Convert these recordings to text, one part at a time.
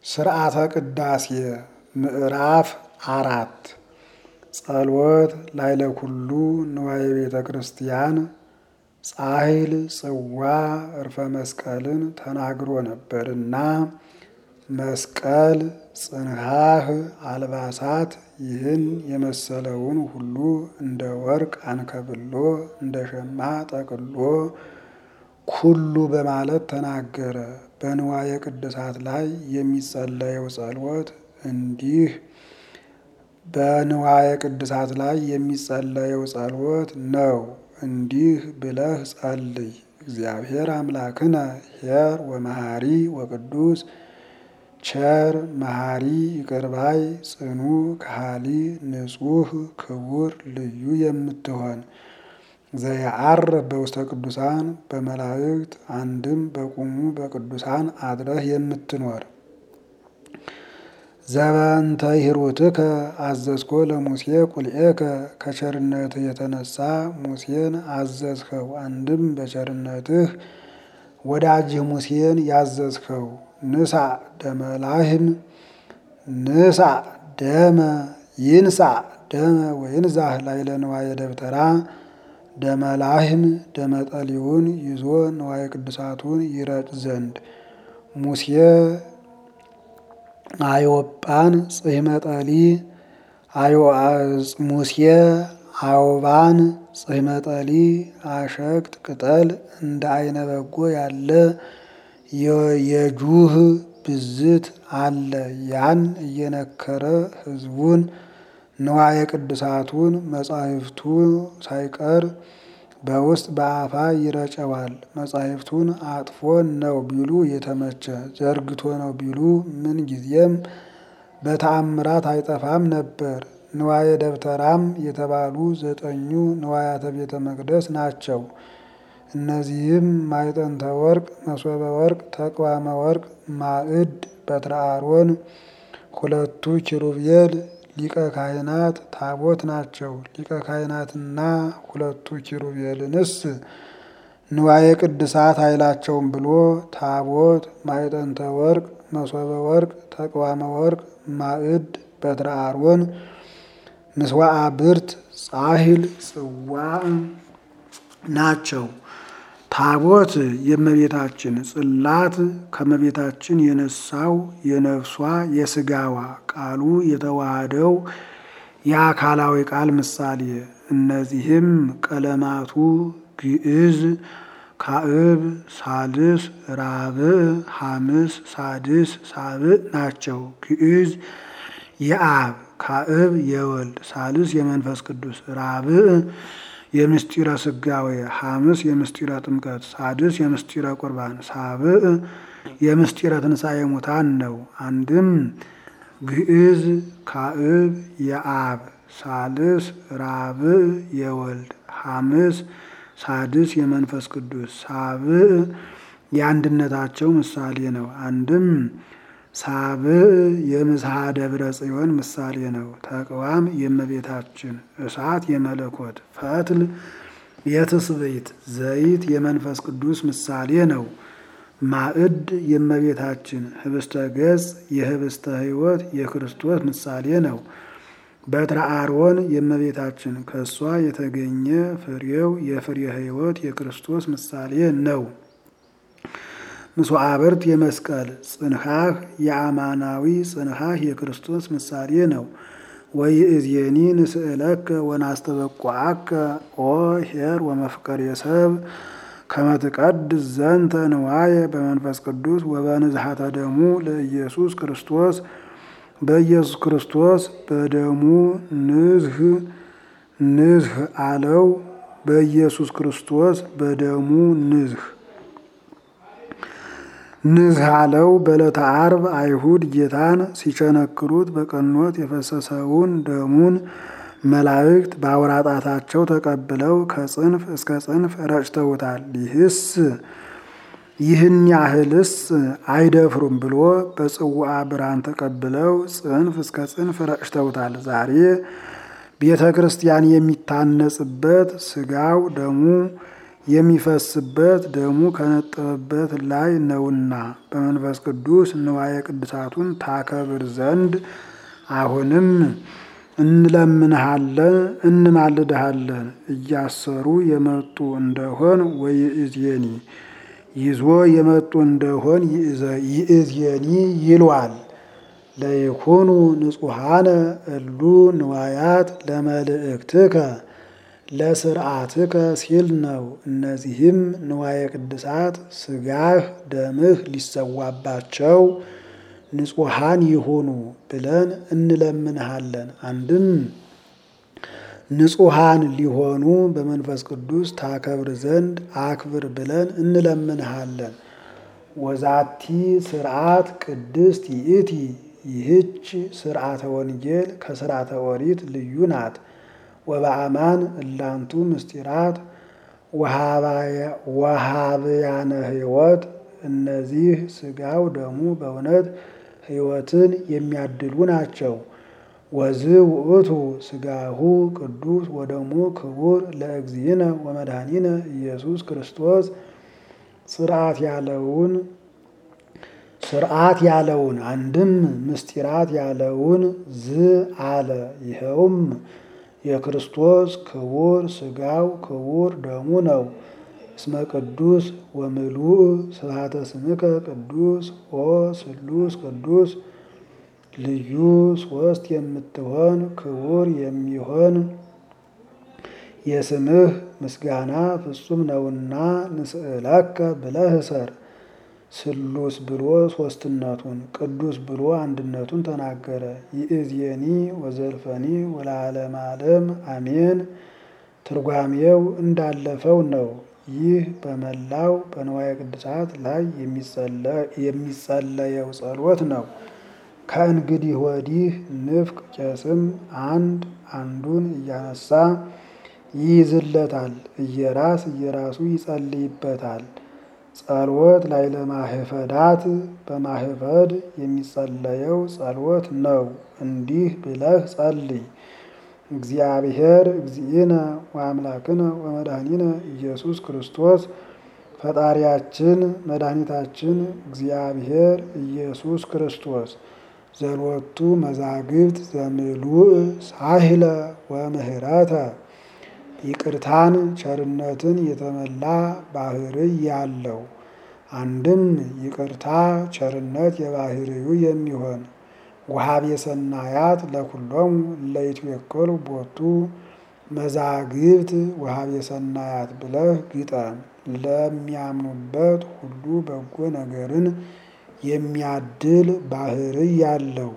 ስርዓተ ቅዳሴ ምዕራፍ አራት ጸሎት ላይለ ኩሉ ንዋየ ቤተ ክርስቲያን ጻሂል ጽዋ እርፈ መስቀልን ተናግሮ ነበርና መስቀል ጽንሐህ አልባሳት ይህን የመሰለውን ሁሉ እንደ ወርቅ አንከብሎ እንደ ሸማ ጠቅሎ ኩሉ በማለት ተናገረ። በንዋየ ቅድሳት ላይ የሚጸለየው ጸሎት እንዲህ በንዋየ ቅድሳት ላይ የሚጸለየው ጸሎት ነው። እንዲህ ብለህ ጸልይ። እግዚአብሔር አምላክነ ኄር ወመሃሪ ወቅዱስ ቸር መሃሪ ይቅርባይ ጽኑ ከሃሊ ንጹሕ ክቡር ልዩ የምትሆን ዘየዐርፍ በውስተ ቅዱሳን በመላእክት አንድም በቁሙ በቅዱሳን አድረህ የምትኖር ዘበንተ ሂሩትከ አዘዝኮ ለሙሴ ቁልኤከ ከቸርነትህ የተነሳ ሙሴን አዘዝኸው። አንድም በቸርነትህ ወዳጅህ ሙሴን ያዘዝኸው። ንሳ ደመ ላህም ንሳ ደመ ይንሳ ደመ ወይንዛህ ላዕለ ንዋየ ደብተራ ደመ ላህም ደመ ጠሊውን ይዞ ንዋየ ቅዱሳቱን ይረጭ ዘንድ ሙሴ አዮጳን ጽሕመ ጠሊ ሙሴ አውባን ጽሕመ ጠሊ አሸቅጥ ቅጠል እንደ አይነ በጎ ያለ የጁህ ብዝት አለ። ያን እየነከረ ሕዝቡን ንዋየ ቅዱሳቱን መጻሕፍቱ ሳይቀር በውስጥ በአፋ ይረጨዋል። መጻሕፍቱን አጥፎ ነው ቢሉ የተመቸ ዘርግቶ ነው ቢሉ ምን ጊዜም በተአምራት አይጠፋም ነበር። ንዋየ ደብተራም የተባሉ ዘጠኙ ንዋያተ ቤተ መቅደስ ናቸው። እነዚህም ማዕጠንተ ወርቅ፣ መሶበ ወርቅ፣ ተቅዋመ ወርቅ፣ ማዕድ፣ በትረ አሮን፣ ሁለቱ ኪሩቤል፣ ሊቀ ካህናት፣ ታቦት ናቸው። ሊቀ ካህናትና ሁለቱ ኪሩቤልንስ ንዋየ ቅድሳት አይላቸውም ብሎ ታቦት፣ ማዕጠንተ ወርቅ፣ መሶበ ወርቅ፣ ተቅዋመ ወርቅ፣ ማዕድ፣ በትረ አሮን፣ ምስዋዓ ብርት፣ ጻሂል፣ ጽዋዕ ናቸው። ታቦት የእመቤታችን ጽላት ከእመቤታችን የነሳው የነፍሷ የስጋዋ ቃሉ የተዋሃደው የአካላዊ ቃል ምሳሌ። እነዚህም ቀለማቱ ግዕዝ፣ ካዕብ፣ ሳልስ፣ ራብዕ፣ ሐምስ፣ ሳድስ፣ ሳብዕ ናቸው። ግዕዝ የአብ ካዕብ የወልድ ሳልስ የመንፈስ ቅዱስ ራብዕ የምስጢረ ስጋዌ ሐምስ የምስጢረ ጥምቀት ሳድስ የምስጢረ ቁርባን ሳብዕ የምስጢረ ትንሣኤ ሙታን ነው። አንድም ግዕዝ ካዕብ የአብ ሳልስ ራብዕ የወልድ ሐምስ ሳድስ የመንፈስ ቅዱስ ሳብዕ የአንድነታቸው ምሳሌ ነው። አንድም ሳብዕ የምስሐ ደብረ ጽዮን ምሳሌ ነው። ተቅዋም የእመቤታችን እሳት የመለኮት ፈትል የትስብእት ዘይት የመንፈስ ቅዱስ ምሳሌ ነው። ማዕድ የእመቤታችን ህብስተ ገጽ የህብስተ ሕይወት የክርስቶስ ምሳሌ ነው። በትረ አሮን የእመቤታችን ከእሷ የተገኘ ፍሬው የፍሬ ሕይወት የክርስቶስ ምሳሌ ነው። ምስዋዕ ብርት የመስቀል ጽንሐህ የአማናዊ ጽንሐህ የክርስቶስ ምሳሌ ነው። ወይእዜኒ ንስእለከ ወናስተበቋአከ ኦ ኄር ወመፍቀር የሰብ ከመ ትቀድስ ዘንተ ንዋየ በመንፈስ ቅዱስ ወበንዝሐተ ደሙ ለኢየሱስ ክርስቶስ በኢየሱስ ክርስቶስ በደሙ ንዝህ ንዝህ አለው። በኢየሱስ ክርስቶስ በደሙ ንዝህ ንዝህ አለው። በዕለተ ዓርብ አይሁድ ጌታን ሲቸነክሩት በቀኖት የፈሰሰውን ደሙን መላእክት በአውራጣታቸው ተቀብለው ከጽንፍ እስከ ጽንፍ ረጭተውታል። ይህስ ይህን ያህልስ አይደፍሩም ብሎ በጽዋዓ ብርሃን ተቀብለው ጽንፍ እስከ ጽንፍ ረጭተውታል። ዛሬ ቤተ ክርስቲያን የሚታነጽበት ስጋው ደሙ የሚፈስበት ደሙ ከነጠበበት ላይ ነውና በመንፈስ ቅዱስ ንዋየ ቅድሳቱን ታከብር ዘንድ አሁንም እንለምንሃለን እንማልድሃለን። እያሰሩ የመጡ እንደሆን ወይእዜኒ ይዞ የመጡ እንደሆን ይእዜኒ ይሏል። ለይኩኑ ንጹሐነ እሉ ንዋያት ለመልእክትከ ለስርዓትከ ሲል ነው። እነዚህም ንዋየ ቅድሳት ስጋህ ደምህ ሊሰዋባቸው ንጹሐን ይሁኑ ብለን እንለምንሃለን። አንድም ንጹሐን ሊሆኑ በመንፈስ ቅዱስ ታከብር ዘንድ አክብር ብለን እንለምንሃለን። ወዛቲ ስርዓት ቅድስት ይእቲ ይህች ስርዓተ ወንጌል ከስርዓተ ኦሪት ልዩ ናት። ወበአማን እላንቱ ምስጢራት ወሃብያነ ሕይወት እነዚህ ስጋው ደሙ በእውነት ሕይወትን የሚያድሉ ናቸው። ወዝ ውእቱ ስጋሁ ቅዱስ ወደሙ ክቡር ለእግዚእነ ወመድኃኒነ ኢየሱስ ክርስቶስ ስርዓት ያለውን ስርዓት ያለውን አንድም ምስጢራት ያለውን ዝ አለ። ይኸውም የክርስቶስ ክቡር ስጋው ክቡር ደሙ ነው። እስመ ቅዱስ ወምሉእ ስብሐተ ስምከ ቅዱስ ኦ ስሉስ ቅዱስ ልዩ ሶስት የምትሆን ክቡር የሚሆን የስምህ ምስጋና ፍጹም ነውና ንስእለከ ብለህ እሰር። ስሉስ ብሎ ሶስትነቱን ቅዱስ ብሎ አንድነቱን ተናገረ። ይእዜኒ ወዘልፈኒ ወለዓለመ ዓለም አሜን። ትርጓሜው እንዳለፈው ነው። ይህ በመላው በንዋየ ቅድሳት ላይ የሚጸለየው ጸሎት ነው። ከእንግዲህ ወዲህ ንፍቅ ቄስም አንድ አንዱን እያነሳ ይይዝለታል፣ እየራስ እየራሱ ይጸልይበታል። ጸሎት ላይ ለማህፈዳት በማህፈድ የሚጸለየው ጸሎት ነው። እንዲህ ብለህ ጸልይ። እግዚአብሔር እግዚእነ ወአምላክነ ወመድኃኒነ ኢየሱስ ክርስቶስ ፈጣሪያችን መድኃኒታችን እግዚአብሔር ኢየሱስ ክርስቶስ ዘሎቱ መዛግብት ዘምሉእ ሳህለ ወምህረተ ይቅርታን ቸርነትን የተመላ ባህርይ ያለው አንድም ይቅርታ ቸርነት የባህርዩ የሚሆን ወሀቤ ሰናያት ለኩሎሙ ለይትዌከሉ ቦቱ መዛግብት ወሀቤ ሰናያት ብለህ ግጠም። ለሚያምኑበት ሁሉ በጎ ነገርን የሚያድል ባህርይ ያለው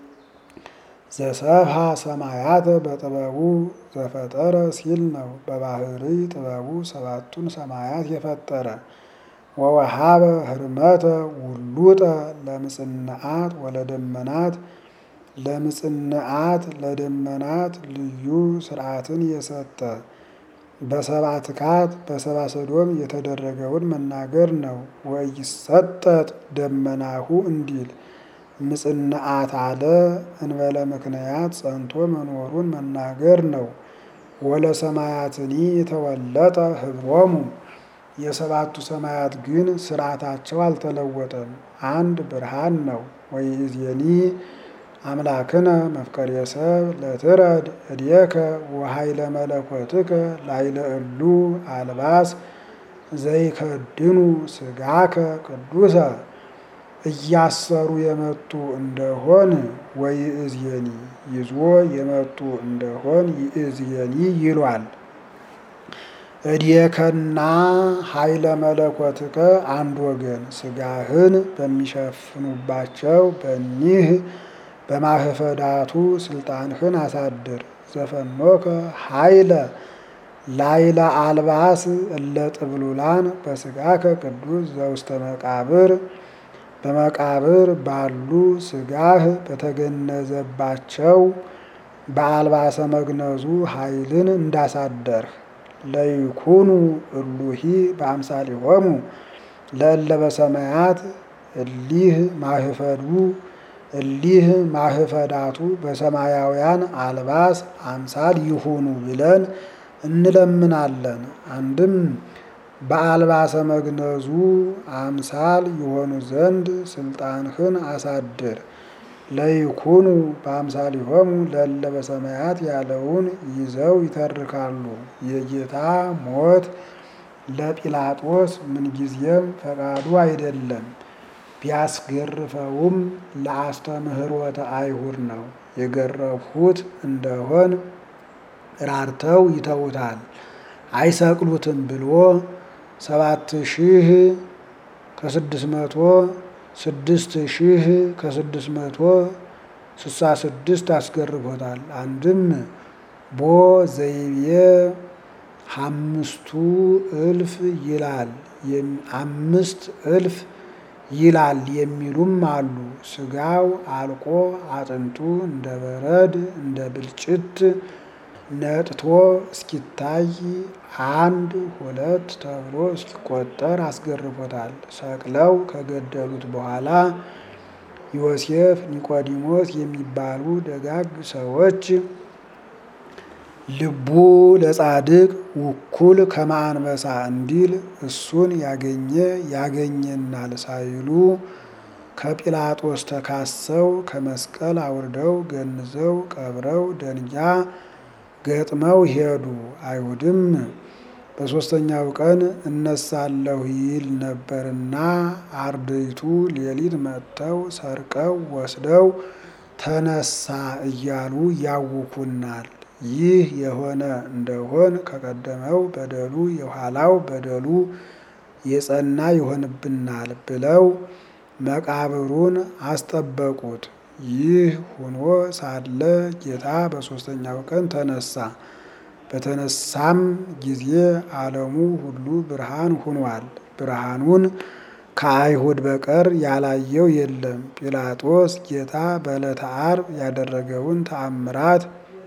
ዘሰብሃ ሰማያተ በጥበቡ ዘፈጠረ ሲል ነው። በባህርይ ጥበቡ ሰባቱን ሰማያት የፈጠረ ወወሃበ ህርመተ ውሉጠ ለምጽንዓት ወለደመናት ለምጽንዓት ለደመናት ልዩ ስርዓትን የሰጠ በሰብአ ትካት በሰብአ ሰዶም የተደረገውን መናገር ነው። ወይሰጠጥ ደመናሁ እንዲል ምጽንዓት አለ እንበለ ምክንያት ጸንቶ መኖሩን መናገር ነው። ወለ ሰማያትኒ የተወለጠ ህብሮሙ የሰባቱ ሰማያት ግን ስርዓታቸው አልተለወጠም፣ አንድ ብርሃን ነው። ወይእዜኒ አምላክነ መፍቀሬ ሰብ ለትረድ እዴከ ወኃይለ መለኮትከ ላይለ እሉ አልባስ ዘይከድኑ ስጋከ ቅዱሰ እያሰሩ የመጡ እንደሆን ወይእዜኒ ይዞ የመጡ እንደሆን ይእዜኒ ይሏል። እዴከና ኃይለ መለኮትከ አንድ ወገን ስጋህን በሚሸፍኑባቸው በኒህ በማህፈዳቱ ስልጣንህን አሳድር። ዘፈኖከ ኃይለ ላይለ አልባስ እለ ጥብሉላን በስጋከ ቅዱስ ዘውስተ መቃብር በመቃብር ባሉ ስጋህ በተገነዘባቸው በአልባሰ መግነዙ ኃይልን እንዳሳደርህ ለይኩኑ እሉሂ በአምሳሊሆሙ ለእለ በሰማያት እሊህ ማህፈዱ እሊህ ማህፈዳቱ በሰማያውያን አልባስ አምሳል ይሁኑ ብለን እንለምናለን። አንድም በአልባሰ መግነዙ አምሳል የሆኑ ዘንድ ስልጣንህን አሳድር። ለይኩኑ በአምሳሊሆሙ ለእለ በሰማያት ያለውን ይዘው ይተርካሉ። የጌታ ሞት ለጲላጦስ ምንጊዜም ፈቃዱ አይደለም። ቢያስገርፈውም ለአስተምህሮተ አይሁድ ነው። የገረፉት እንደሆን ራርተው ይተውታል አይሰቅሉትም ብሎ ሰባት ሺህ ከስድስት መቶ ስድስት ሺህ ከስድስት መቶ ስሳ ስድስት አስገርፎታል። አንድም ቦ ዘይቤ አምስቱ እልፍ ይላል አምስት እልፍ ይላል የሚሉም አሉ። ስጋው አልቆ አጥንቱ እንደ በረድ እንደ ብልጭት ነጥቶ እስኪታይ አንድ ሁለት ተብሎ እስኪቆጠር አስገርፎታል። ሰቅለው ከገደሉት በኋላ ዮሴፍ፣ ኒቆዲሞስ የሚባሉ ደጋግ ሰዎች ልቡ ለጻድቅ ውኩል ከመአንበሳ እንዲል እሱን ያገኘ ያገኘናል ሳይሉ ከጲላጦስ ተካሰው ከመስቀል አውርደው ገንዘው ቀብረው ደንጊያ ገጥመው ሄዱ። አይሁድም በሦስተኛው ቀን እነሳለሁ ይል ነበርና አርድእቱ ሌሊት መጥተው ሰርቀው ወስደው ተነሳ እያሉ ያውኩናል። ይህ የሆነ እንደሆን ከቀደመው በደሉ የኋላው በደሉ የጸና ይሆንብናል ብለው መቃብሩን አስጠበቁት። ይህ ሆኖ ሳለ ጌታ በሦስተኛው ቀን ተነሳ። በተነሳም ጊዜ ዓለሙ ሁሉ ብርሃን ሆኗል። ብርሃኑን ከአይሁድ በቀር ያላየው የለም። ጲላጦስ ጌታ በዕለተ ዓርብ ያደረገውን ተአምራት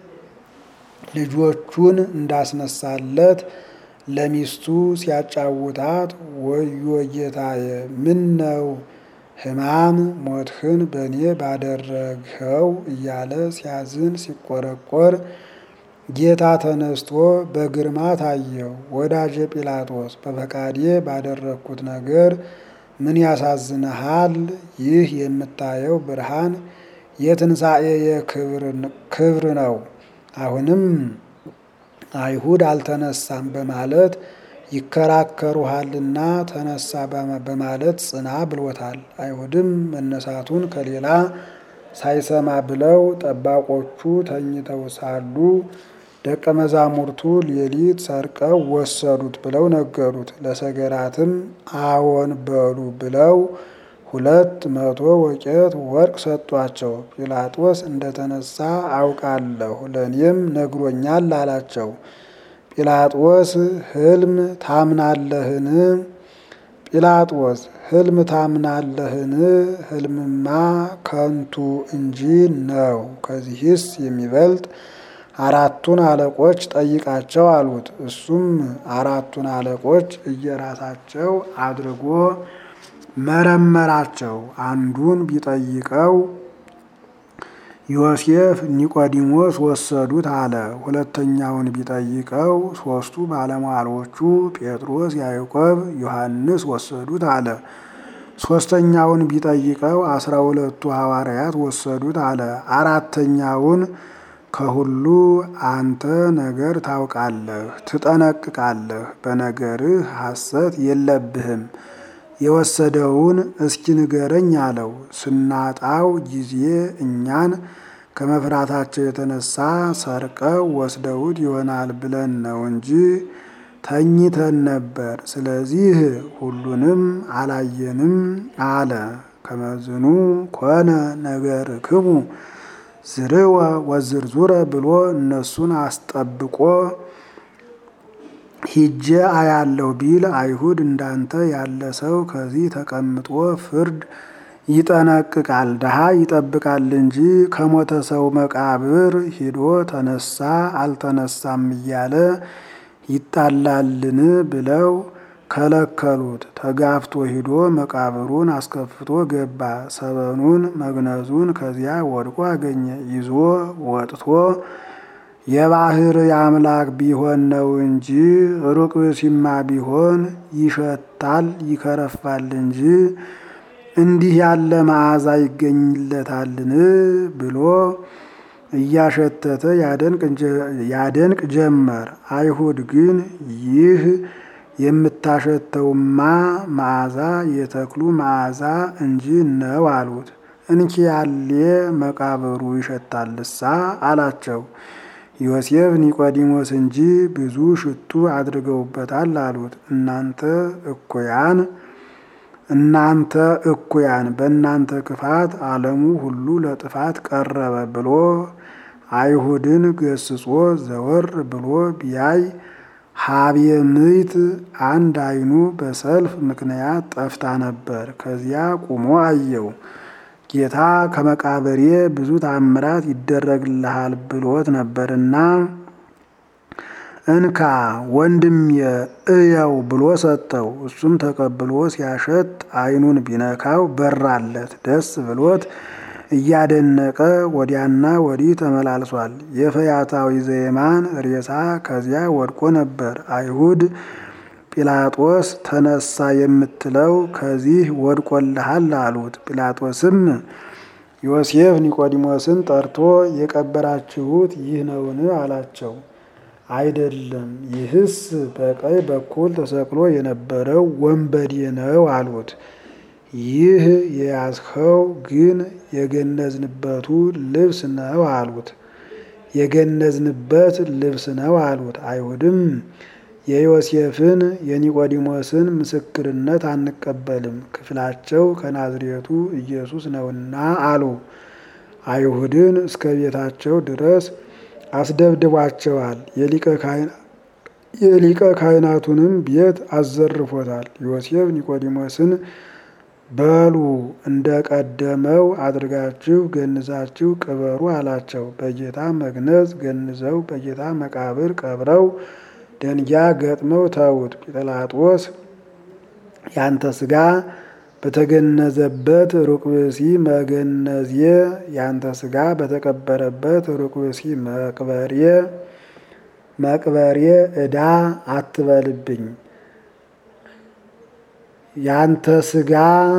ልጆቹን እንዳስነሳለት ለሚስቱ ሲያጫውታት ወዮ ጌታዬ ምን ነው ሕማም ሞትህን በእኔ ባደረግኸው እያለ ሲያዝን ሲቆረቆር ጌታ ተነስቶ በግርማ ታየው። ወዳጄ ጲላጦስ በፈቃዴ ባደረግኩት ነገር ምን ያሳዝንሃል? ይህ የምታየው ብርሃን የትንሣኤ ክብር ነው። አሁንም አይሁድ አልተነሳም በማለት ይከራከሩሃልና ተነሳ በማለት ጽና ብሎታል። አይሁድም መነሳቱን ከሌላ ሳይሰማ ብለው ጠባቆቹ ተኝተው ሳሉ ደቀ መዛሙርቱ ሌሊት ሰርቀው ወሰዱት ብለው ነገሩት። ለሰገራትም አዎን በሉ ብለው ሁለት መቶ ወቄት ወርቅ ሰጧቸው። ጲላጦስ እንደተነሳ አውቃለሁ ለእኔም ነግሮኛል አላቸው። ጲላጦስ ሕልም ታምናለህን? ጲላጦስ ሕልም ታምናለህን? ሕልምማ ከንቱ እንጂ ነው። ከዚህስ የሚበልጥ አራቱን አለቆች ጠይቃቸው አሉት። እሱም አራቱን አለቆች እየራሳቸው አድርጎ መረመራቸው። አንዱን ቢጠይቀው ዮሴፍ፣ ኒቆዲሞስ ወሰዱት አለ። ሁለተኛውን ቢጠይቀው ሦስቱ ባለሟሎቹ ጴጥሮስ፣ ያዕቆብ፣ ዮሐንስ ወሰዱት አለ። ሦስተኛውን ቢጠይቀው አስራ ሁለቱ ሐዋርያት ወሰዱት አለ። አራተኛውን ከሁሉ አንተ ነገር ታውቃለህ፣ ትጠነቅቃለህ፣ በነገርህ ሐሰት የለብህም የወሰደውን እስኪ ንገረኝ አለው። ስናጣው ጊዜ እኛን ከመፍራታቸው የተነሳ ሰርቀው ወስደውት ይሆናል ብለን ነው እንጂ ተኝተን ነበር። ስለዚህ ሁሉንም አላየንም አለ። ከመዝኑ ኮነ ነገርክሙ ዝርወ ወዝርዙረ ብሎ እነሱን አስጠብቆ ሂጄ አያለሁ ቢል አይሁድ እንዳንተ ያለ ሰው ከዚህ ተቀምጦ ፍርድ ይጠነቅቃል፣ ድሃ ይጠብቃል እንጂ ከሞተ ሰው መቃብር ሂዶ ተነሳ አልተነሳም እያለ ይጣላልን ብለው ከለከሉት። ተጋፍቶ ሂዶ መቃብሩን አስከፍቶ ገባ። ሰበኑን መግነዙን ከዚያ ወድቆ አገኘ። ይዞ ወጥቶ የባህር አምላክ ቢሆን ነው እንጂ ሩቅ ብእሲማ ቢሆን ይሸታል ይከረፋል እንጂ እንዲህ ያለ መዓዛ ይገኝለታልን ብሎ እያሸተተ ያደንቅ ጀመር። አይሁድ ግን ይህ የምታሸተውማ መዓዛ የተክሉ መዓዛ እንጂ ነው አሉት። እንኪያሌ መቃብሩ ይሸታልሳ አላቸው። ዮሴፍ ኒቆዲሞስ እንጂ ብዙ ሽቱ አድርገውበታል አሉት። እናንተ እኩያን እናንተ እኩያን በእናንተ ክፋት ዓለሙ ሁሉ ለጥፋት ቀረበ ብሎ አይሁድን ገስጾ ዘወር ብሎ ቢያይ ሀብየ ምይት አንድ አይኑ በሰልፍ ምክንያት ጠፍታ ነበር። ከዚያ ቁሞ አየው። ጌታ ከመቃብሬ ብዙ ታምራት ይደረግልሃል ብሎት ነበርና እንካ ወንድሜ እየው ብሎ ሰጠው። እሱም ተቀብሎ ሲያሸት አይኑን ቢነካው በራለት። ደስ ብሎት እያደነቀ ወዲያና ወዲህ ተመላልሷል። የፈያታዊ ዘየማን ሬሳ ከዚያ ወድቆ ነበር። አይሁድ ጲላጦስ ተነሳ የምትለው ከዚህ ወድቆልሃል አሉት። ጲላጦስም ዮሴፍ ኒቆዲሞስን ጠርቶ የቀበራችሁት ይህ ነውን? አላቸው። አይደለም፣ ይህስ በቀኝ በኩል ተሰቅሎ የነበረው ወንበዴ ነው አሉት። ይህ የያዝኸው ግን የገነዝንበቱ ልብስ ነው አሉት። የገነዝንበት ልብስ ነው አሉት። አይሁድም የዮሴፍን የኒቆዲሞስን ምስክርነት አንቀበልም፣ ክፍላቸው ከናዝሬቱ ኢየሱስ ነውና አሉ። አይሁድን እስከ ቤታቸው ድረስ አስደብድቧቸዋል። የሊቀ ካህናቱንም ቤት አዘርፎታል። ዮሴፍ ኒቆዲሞስን በሉ እንደ ቀደመው አድርጋችሁ ገንዛችሁ ቅበሩ አላቸው። በጌታ መግነዝ ገንዘው በጌታ መቃብር ቀብረው ደንጊያ ገጥመው ተዉት። ጲላጦስ ያንተ ስጋ በተገነዘበት ሩቅ ብእሲ መገነዜ ያንተ ስጋ በተቀበረበት ሩቅ ብእሲ መቅበሬ መቅበሬ ዕዳ አትበልብኝ ያንተ ስጋ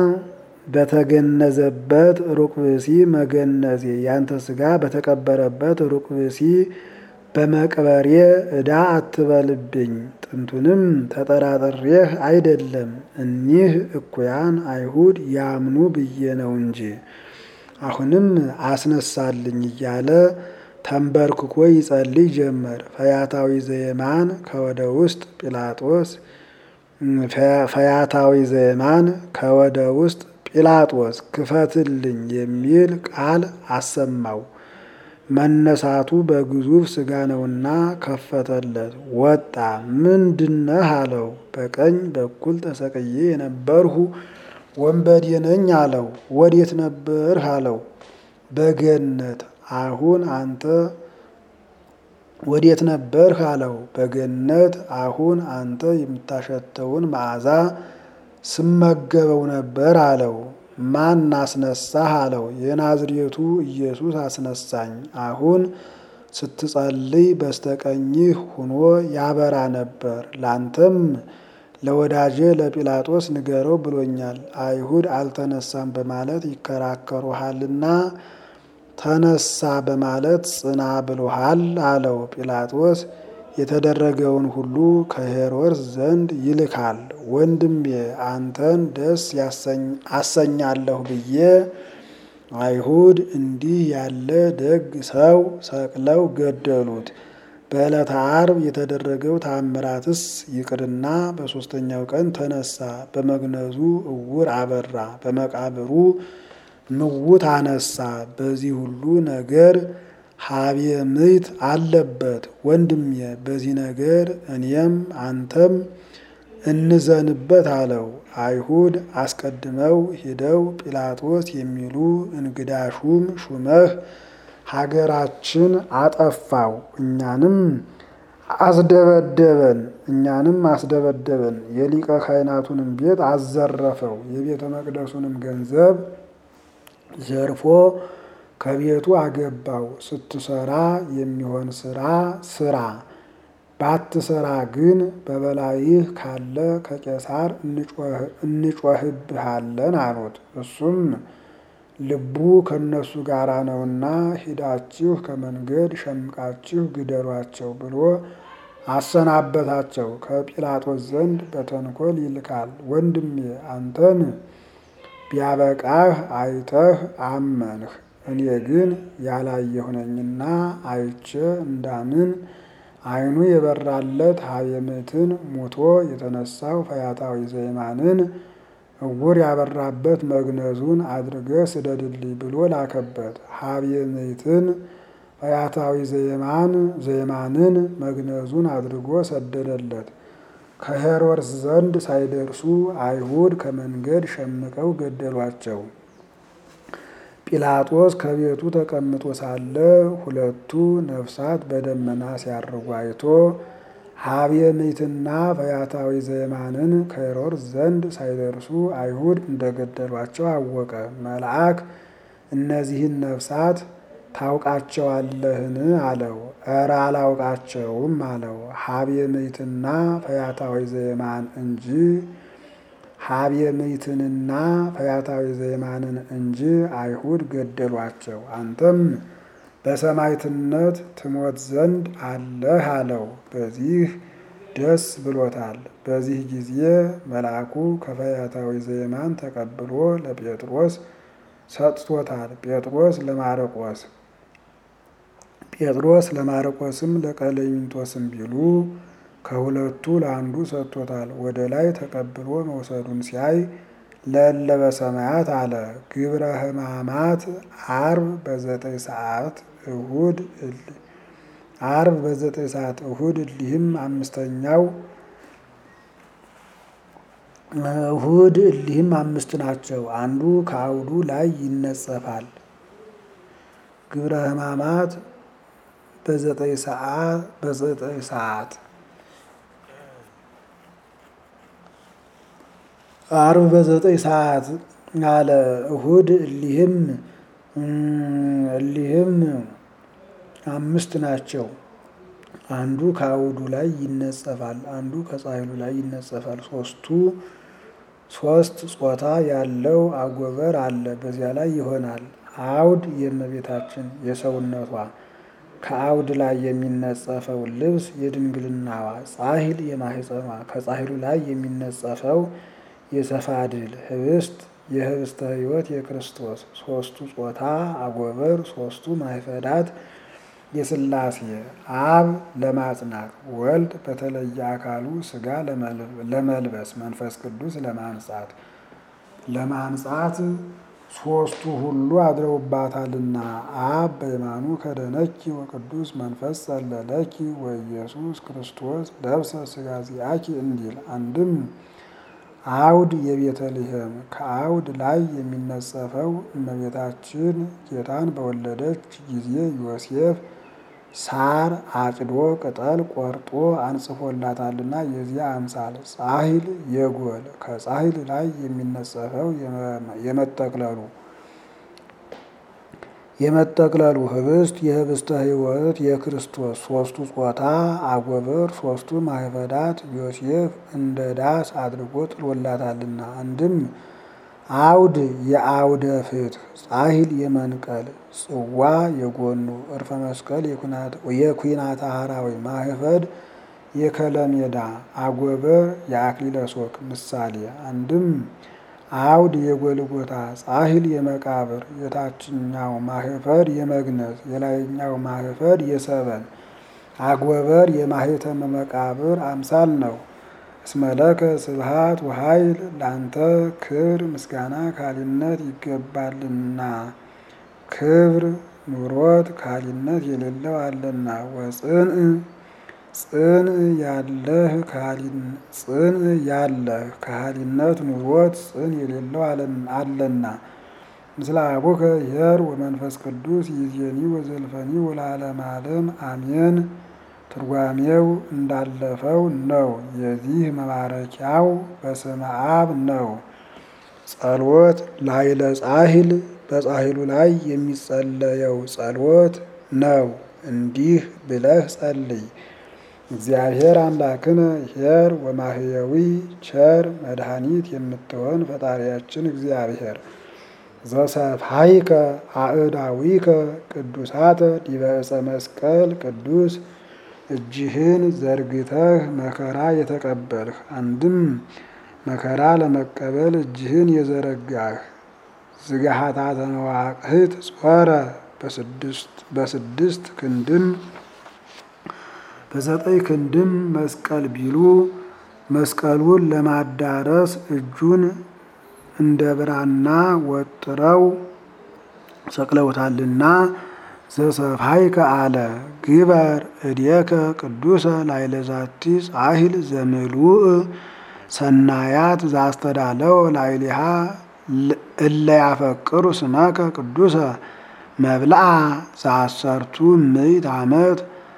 በተገነዘበት ሩቅ ብእሲ መገነዜ ያንተ ስጋ በተቀበረበት ሩቅ ብእሲ በመቅበሬ ዕዳ አትበልብኝ። ጥንቱንም ተጠራጥሬህ አይደለም እኒህ እኩያን አይሁድ ያምኑ ብዬ ነው እንጂ። አሁንም አስነሳልኝ እያለ ተንበርክኮ ይጸልይ ጀመር። ፈያታዊ ዘየማን ከወደ ውስጥ ጲላጦስ ፈያታዊ ዘየማን ከወደ ውስጥ ጲላጦስ ክፈትልኝ የሚል ቃል አሰማው። መነሳቱ በግዙፍ ስጋ ነውና ከፈተለት። ወጣ። ምንድነህ አለው። በቀኝ በኩል ተሰቅዬ የነበርሁ ወንበዴ ነኝ አለው። ወዴት ነበርህ አለው። በገነት አሁን አንተ ወዴት ነበርህ አለው። በገነት አሁን አንተ የምታሸተውን መዓዛ ስመገበው ነበር አለው። ማን አስነሳህ አለው። የናዝሬቱ ኢየሱስ አስነሳኝ። አሁን ስትጸልይ በስተቀኝህ ሁኖ ያበራ ነበር። ላንተም ለወዳጄ ለጲላጦስ ንገረው ብሎኛል። አይሁድ አልተነሳም በማለት ይከራከሩሃልና ተነሳ በማለት ጽና ብሎሃል አለው። ጲላጦስ የተደረገውን ሁሉ ከሄሮድስ ዘንድ ይልካል። ወንድሜ አንተን ደስ አሰኛለሁ ብዬ አይሁድ እንዲህ ያለ ደግ ሰው ሰቅለው ገደሉት። በዕለተ ዓርብ የተደረገው ታምራትስ ይቅርና በሦስተኛው ቀን ተነሳ። በመግነዙ እውር አበራ፣ በመቃብሩ ምውት አነሳ። በዚህ ሁሉ ነገር ሀብየ ምይት አለበት። ወንድሜ በዚህ ነገር እኔም አንተም እንዘንበት አለው። አይሁድ አስቀድመው ሂደው ጲላጦስ የሚሉ እንግዳ ሹም ሹመህ ሀገራችን አጠፋው፣ እኛንም አስደበደበን እኛንም አስደበደበን፣ የሊቀ ካህናቱንም ቤት አዘረፈው፣ የቤተ መቅደሱንም ገንዘብ ዘርፎ ከቤቱ አገባው። ስትሰራ የሚሆን ስራ ስራ፣ ባትሰራ ግን በበላይህ ካለ ከቄሳር እንጮህብሃለን አሉት። እሱም ልቡ ከእነሱ ጋር ነውና ሂዳችሁ ከመንገድ ሸምቃችሁ ግደሏቸው ብሎ አሰናበታቸው። ከጲላጦስ ዘንድ በተንኮል ይልካል። ወንድሜ አንተን ቢያበቃህ አይተህ አመንህ፣ እኔ ግን ያላየሁ ነኝና አይቼ እንዳምን ዓይኑ የበራለት ሀየምትን ሙቶ የተነሳው ፈያታዊ ዘይማንን እውር ያበራበት መግነዙን አድርገህ ስደድልኝ ብሎ ላከበት። ሀየምትን ፈያታዊ ዘይማን ዘይማንን መግነዙን አድርጎ ሰደደለት። ከሄሮድስ ዘንድ ሳይደርሱ አይሁድ ከመንገድ ሸምቀው ገደሏቸው። ጲላጦስ ከቤቱ ተቀምጦ ሳለ ሁለቱ ነፍሳት በደመና ሲያርጉ አይቶ ሀየምትና ፈያታዊ ዘይማንን ከሄሮድስ ዘንድ ሳይደርሱ አይሁድ እንደገደሏቸው አወቀ። መልአክ እነዚህን ነፍሳት ታውቃቸዋለህን? አለው። እረ አላውቃቸውም አለው። ሀየምትና ፈያታዊ ዘይማን እንጂ ሀየምትንና ፈያታዊ ዘይማንን እንጂ አይሁድ ገደሏቸው። አንተም በሰማዕትነት ትሞት ዘንድ አለህ አለው። በዚህ ደስ ብሎታል። በዚህ ጊዜ መልአኩ ከፈያታዊ ዘይማን ተቀብሎ ለጴጥሮስ ሰጥቶታል። ጴጥሮስ ለማርቆስ ጴጥሮስ ለማርቆስም ለቀሌምንጦስም ቢሉ ከሁለቱ ለአንዱ ሰጥቶታል። ወደ ላይ ተቀብሎ መውሰዱን ሲያይ ለእለ በሰማያት አለ። ግብረ ሕማማት ዓርብ በዘጠኝ ሰዓት እሁድ ዓርብ በዘጠኝ ሰዓት እሁድ እሊህም አምስተኛው እሁድ እሊህም አምስት ናቸው። አንዱ ከአውዱ ላይ ይነጸፋል። ግብረ ሕማማት በዘጠኝ ሰዓት በዘጠኝ ሰዓት ዓርብ በዘጠኝ ሰዓት አለ። እሁድ እሊህም እሊህም አምስት ናቸው። አንዱ ከአውዱ ላይ ይነጸፋል፣ አንዱ ከጻሕሉ ላይ ይነጸፋል። ሶስቱ ሶስት ጾታ ያለው አጎበር አለ። በዚያ ላይ ይሆናል። አውድ የእመቤታችን የሰውነቷ ከአውድ ላይ የሚነጸፈው ልብስ የድንግልናዋ፣ ጻሕል የማህፀኗ ከጻሕሉ ላይ የሚነጸፈው የሰፋድል ህብስት የህብስተ ሕይወት የክርስቶስ ሶስቱ ጾታ አጎበር ሶስቱ ማይፈዳት የሥላሴ አብ ለማጽናት ወልድ በተለየ አካሉ ሥጋ ለመልበስ መንፈስ ቅዱስ ለማንጻት ለማንጻት ሶስቱ ሁሉ አድረውባታልና አብ በየማኑ ከደነኪ ወቅዱስ መንፈስ ጸለለኪ ወኢየሱስ ክርስቶስ ለብሰ ሥጋ ዚአኪ እንዲል አንድም አውድ የቤተልሔም ከአውድ ላይ የሚነጸፈው እመቤታችን ጌታን በወለደች ጊዜ ዮሴፍ ሳር አጭዶ ቅጠል ቆርጦ አንጽፎላታልና የዚያ አምሳል ጻሕል የጎል ከጻሕል ላይ የሚነጸፈው የመጠቅለሉ የመጠቅለሉ ህብስት የህብስተ ሕይወት የክርስቶስ ሶስቱ ጾታ አጎበር ሶስቱ ማህበዳት ዮሴፍ እንደ ዳስ አድርጎ ጥሎላታልና አንድም አውድ የአውደ ፍትሕ ጻሕል የመንቀል ጽዋ የጎኑ እርፈ መስቀል የኩናተ ሐራዊ ማህፈድ የከለሜዳ አጎበር የአክሊለ ሦክ ምሳሌ አንድም አውድ የጎልጎታ ጻሕል የመቃብር የታችኛው ማህፈድ የመግነዝ የላይኛው ማህፈድ የሰበን አጎበር የማህተመ መቃብር አምሳል ነው። እስመለከ ስብሃት ወኃይል ላንተ ክብር ምስጋና ካሊነት ይገባልና ክብር ኑሮት ካሊነት የሌለው አለና ወጽንዕ ጽን ያለህ ጽን ያለህ ካህሊነት ኑሮት ጽን የሌለው አለና ምስለ አቡከ ኄር ወመንፈስ ቅዱስ ይእዜኒ ወዘልፈኒ ወለዓለመ ዓለም አሜን። ትርጓሜው እንዳለፈው ነው። የዚህ መባረኪያው በስመ አብ ነው። ጸሎት ላይለ ጻሕል በጻሕሉ ላይ የሚጸለየው ጸሎት ነው። እንዲህ ብለህ ጸልይ። እግዚአብሔር አምላክነ ኄር ወማህየዊ ቸር መድኃኒት የምትሆን ፈጣሪያችን እግዚአብሔር ዘሰብሐይከ አእዳዊከ ቅዱሳተ ዲበ ዕፀ መስቀል ቅዱስ እጅህን ዘርግተህ መከራ የተቀበልህ አንድም መከራ ለመቀበል እጅህን የዘረጋህ ዝጋሃታተ መዋቅህት ጾረ በስድስት ክንድም በዘጠኝ ክንድም መስቀል ቢሉ መስቀሉን ለማዳረስ እጁን እንደ ብራና ወጥረው ሰቅለውታልና ዘሰብሐይከ አለ ግበር እዴከ ቅዱሰ ላይለዛቲ ጻሂል ዘምሉእ ሰናያት ዛስተዳለው ላይሊሃ እለ ያፈቅሩ ስመከ ቅዱሰ መብልአ ዘአሰርቱ ምዕት ዓመት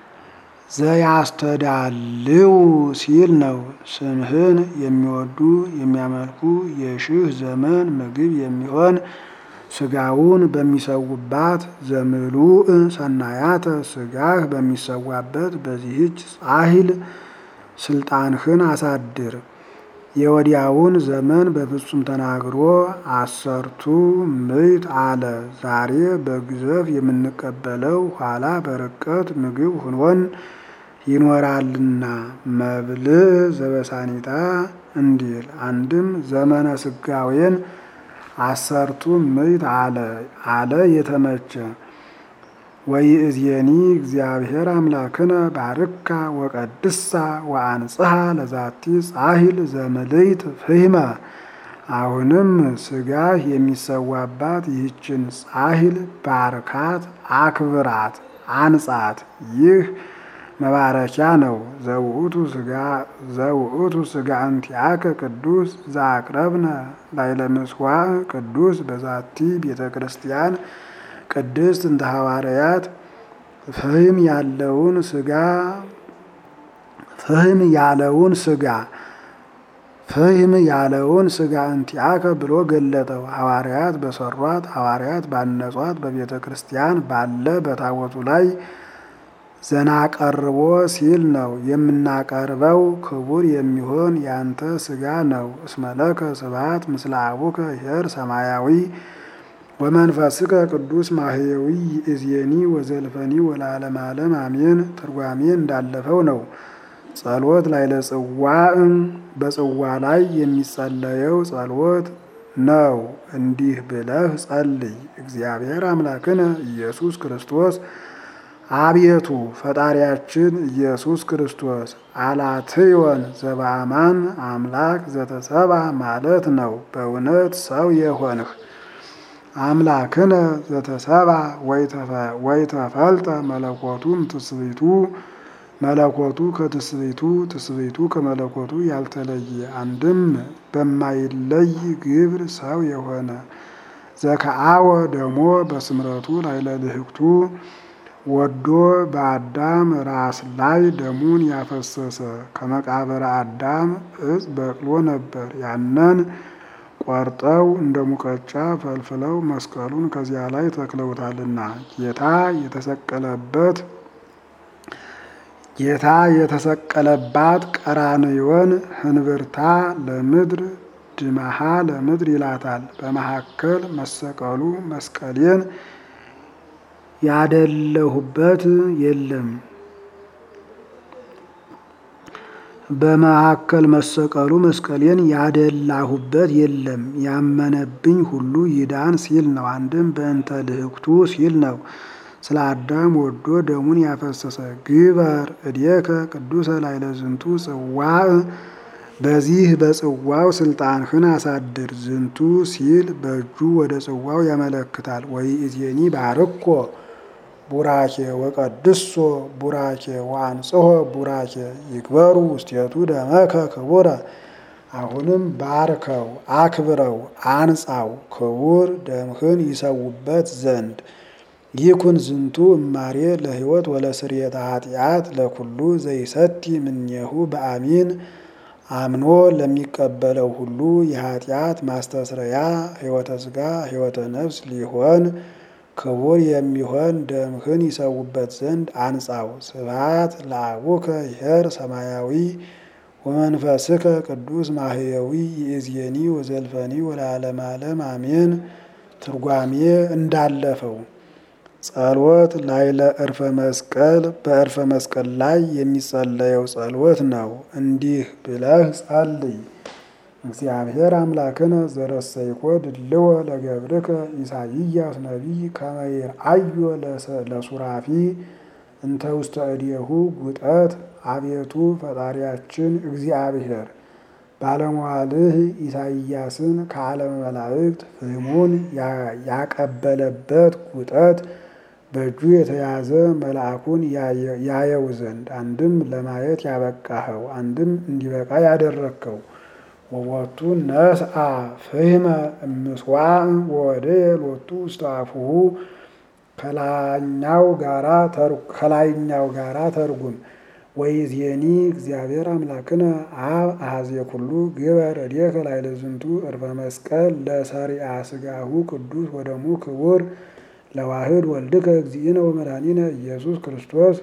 ዘያስተዳልው ሲል ነው። ስምህን የሚወዱ የሚያመልኩ የሺህ ዘመን ምግብ የሚሆን ስጋውን በሚሰውባት ዘምሉእ ሰናያተ ስጋህ በሚሰዋበት በዚህች ጻሂል ስልጣንህን አሳድር። የወዲያውን ዘመን በፍጹም ተናግሮ አሰርቱ ምዕት አለ። ዛሬ በግዘፍ የምንቀበለው ኋላ በርቀት ምግብ ሁኖን ይኖራልና መብልዕ ዘበሳኒታ እንዲል አንድም ዘመነ ስጋዌን አሰርቱ ምዕት አለ አለ የተመቸ ወይእዜኒ እግዚአብሔር አምላክነ ባርካ ወቀድሳ ወአንጽሐ ለዛቲ ጻሂል ዘምልዕት ፍህመ። አሁንም ስጋህ የሚሰዋባት ይህችን ጻሂል ባርካት፣ አክብራት፣ አንጻት። ይህ መባረኪያ ነው። ዘውእቱ ስጋ እንቲአከ ቅዱስ ዘአቅረብነ ላይለ ምጽዋዕ ቅዱስ በዛቲ ቤተ ክርስቲያን ቅድስት እንተ ሐዋርያት ፍህም ያለውን ስጋ ፍህም ያለውን ስጋ ፍህም ያለውን ስጋ እንቲአከ ብሎ ገለጠው። ሐዋርያት በሰሯት ሐዋርያት ባነጿት በቤተ ክርስቲያን ባለ በታቦቱ ላይ ዘናቀርቦ ሲል ነው። የምናቀርበው ክቡር የሚሆን ያንተ ስጋ ነው። እስመለከ ስብሐት ምስለ አቡከ ኄር ሰማያዊ ወመንፈስከ ቅዱስ ማህየዊ እዝየኒ ወዘልፈኒ ወለዓለመ ዓለም አሜን። ትርጓሜ እንዳለፈው ነው። ጸሎት ላይ ለጽዋዕ በጽዋ ላይ የሚጸለየው ጸሎት ነው። እንዲህ ብለህ ጸልይ። እግዚአብሔር አምላክነ ኢየሱስ ክርስቶስ አቤቱ ፈጣሪያችን ኢየሱስ ክርስቶስ አላትዮን ዘበአማን አምላክ ዘተሰባ ማለት ነው። በእውነት ሰው የሆንህ አምላክነ ዘተሰባ ወይተፈልጠ መለኮቱም ትስብእቱ መለኮቱ ከትስብእቱ ትስብእቱ ከመለኮቱ ያልተለየ አንድም በማይለይ ግብር ሰው የሆነ ዘከአወ ደሞ በስምረቱ ላይለ ልህቅቱ ወዶ በአዳም ራስ ላይ ደሙን ያፈሰሰ ከመቃብረ አዳም እጽ በቅሎ ነበር። ያንን ቆርጠው እንደ ሙቀጫ ፈልፍለው መስቀሉን ከዚያ ላይ ተክለውታልና ጌታ የተሰቀለበት ጌታ የተሰቀለባት ቀራንዮን ህንብርታ ለምድር ድመሃ ለምድር ይላታል። በመካከል መሰቀሉ መስቀሌን ያደለሁበት የለም። በመካከል መሰቀሉ መስቀሌን ያደላሁበት የለም። ያመነብኝ ሁሉ ይዳን ሲል ነው። አንድም በእንተ ልህቅቱ ሲል ነው። ስለ አዳም ወዶ ደሙን ያፈሰሰ ግበር እዴከ ቅዱሰ ላይለ ዝንቱ ጽዋዕ በዚህ በጽዋው ስልጣንህን አሳድር። ዝንቱ ሲል በእጁ ወደ ጽዋው ያመለክታል። ወይ እዜኒ ባርኮ ቡራኬ ወቀድሶ ቡራኬ ወአንጽሖ ቡራኬ ይግበሩ ውስቴቱ ደመከ ክቡረ። አሁንም ባርከው አክብረው አንጻው ክቡር ደምህን ይሰውበት ዘንድ ይኩን ዝንቱ እማሬ ለሕይወት ወለስርየተ ኃጢአት ለኩሉ ዘይሰቲ ምኔሁ በአሚን አምኖ ለሚቀበለው ሁሉ የኃጢአት ማስተስረያ ሕይወተ ሥጋ ሕይወተ ነፍስ ሊሆን ክቡር የሚሆን ደምህን ይሰውበት ዘንድ አንጻው። ስብሐት ለአቡከ ይሔር ሰማያዊ ወመንፈስከ ቅዱስ ማህየዊ ይእዜኒ ወዘልፈኒ ወለዓለመ ዓለም አሜን። ትርጓሜ እንዳለፈው ጸሎት ላይለ ዕርፈ መስቀል በዕርፈ መስቀል ላይ የሚጸለየው ጸሎት ነው። እንዲህ ብለህ ጸልይ። እግዚአብሔር አምላክነ ዘረሰይኮ ድልዎ ለገብርከ ኢሳይያስ ነቢይ ከመ ይርአዮ ለሱራፊ እንተ ውስተ እዴሁ ጉጠት። አቤቱ ፈጣሪያችን እግዚአብሔር ባለሟልህ ኢሳይያስን ከዓለመ መላእክት ፍህሙን ያቀበለበት ጉጠት በእጁ የተያዘ መልአኩን ያየው ዘንድ አንድም ለማየት ያበቃኸው አንድም እንዲበቃ ያደረግከው ወወቱ ነስአ ፍህመ እምስዋዕ ወወደየ ሎቱ ውስተ አፉሁ ከላይኛው ጋራ ተርጉም ወይዜኒ እግዚአብሔር አምላክነ አብ አሐዜ ኩሉ ግበር እዴከ ላዕለ ዝንቱ ዕርፈ መስቀል ለሰሪአ ሥጋሁ ቅዱስ ወደሙ ክቡር ለዋህድ ወልድከ እግዚእነ ወመድኃኒነ ኢየሱስ ክርስቶስ።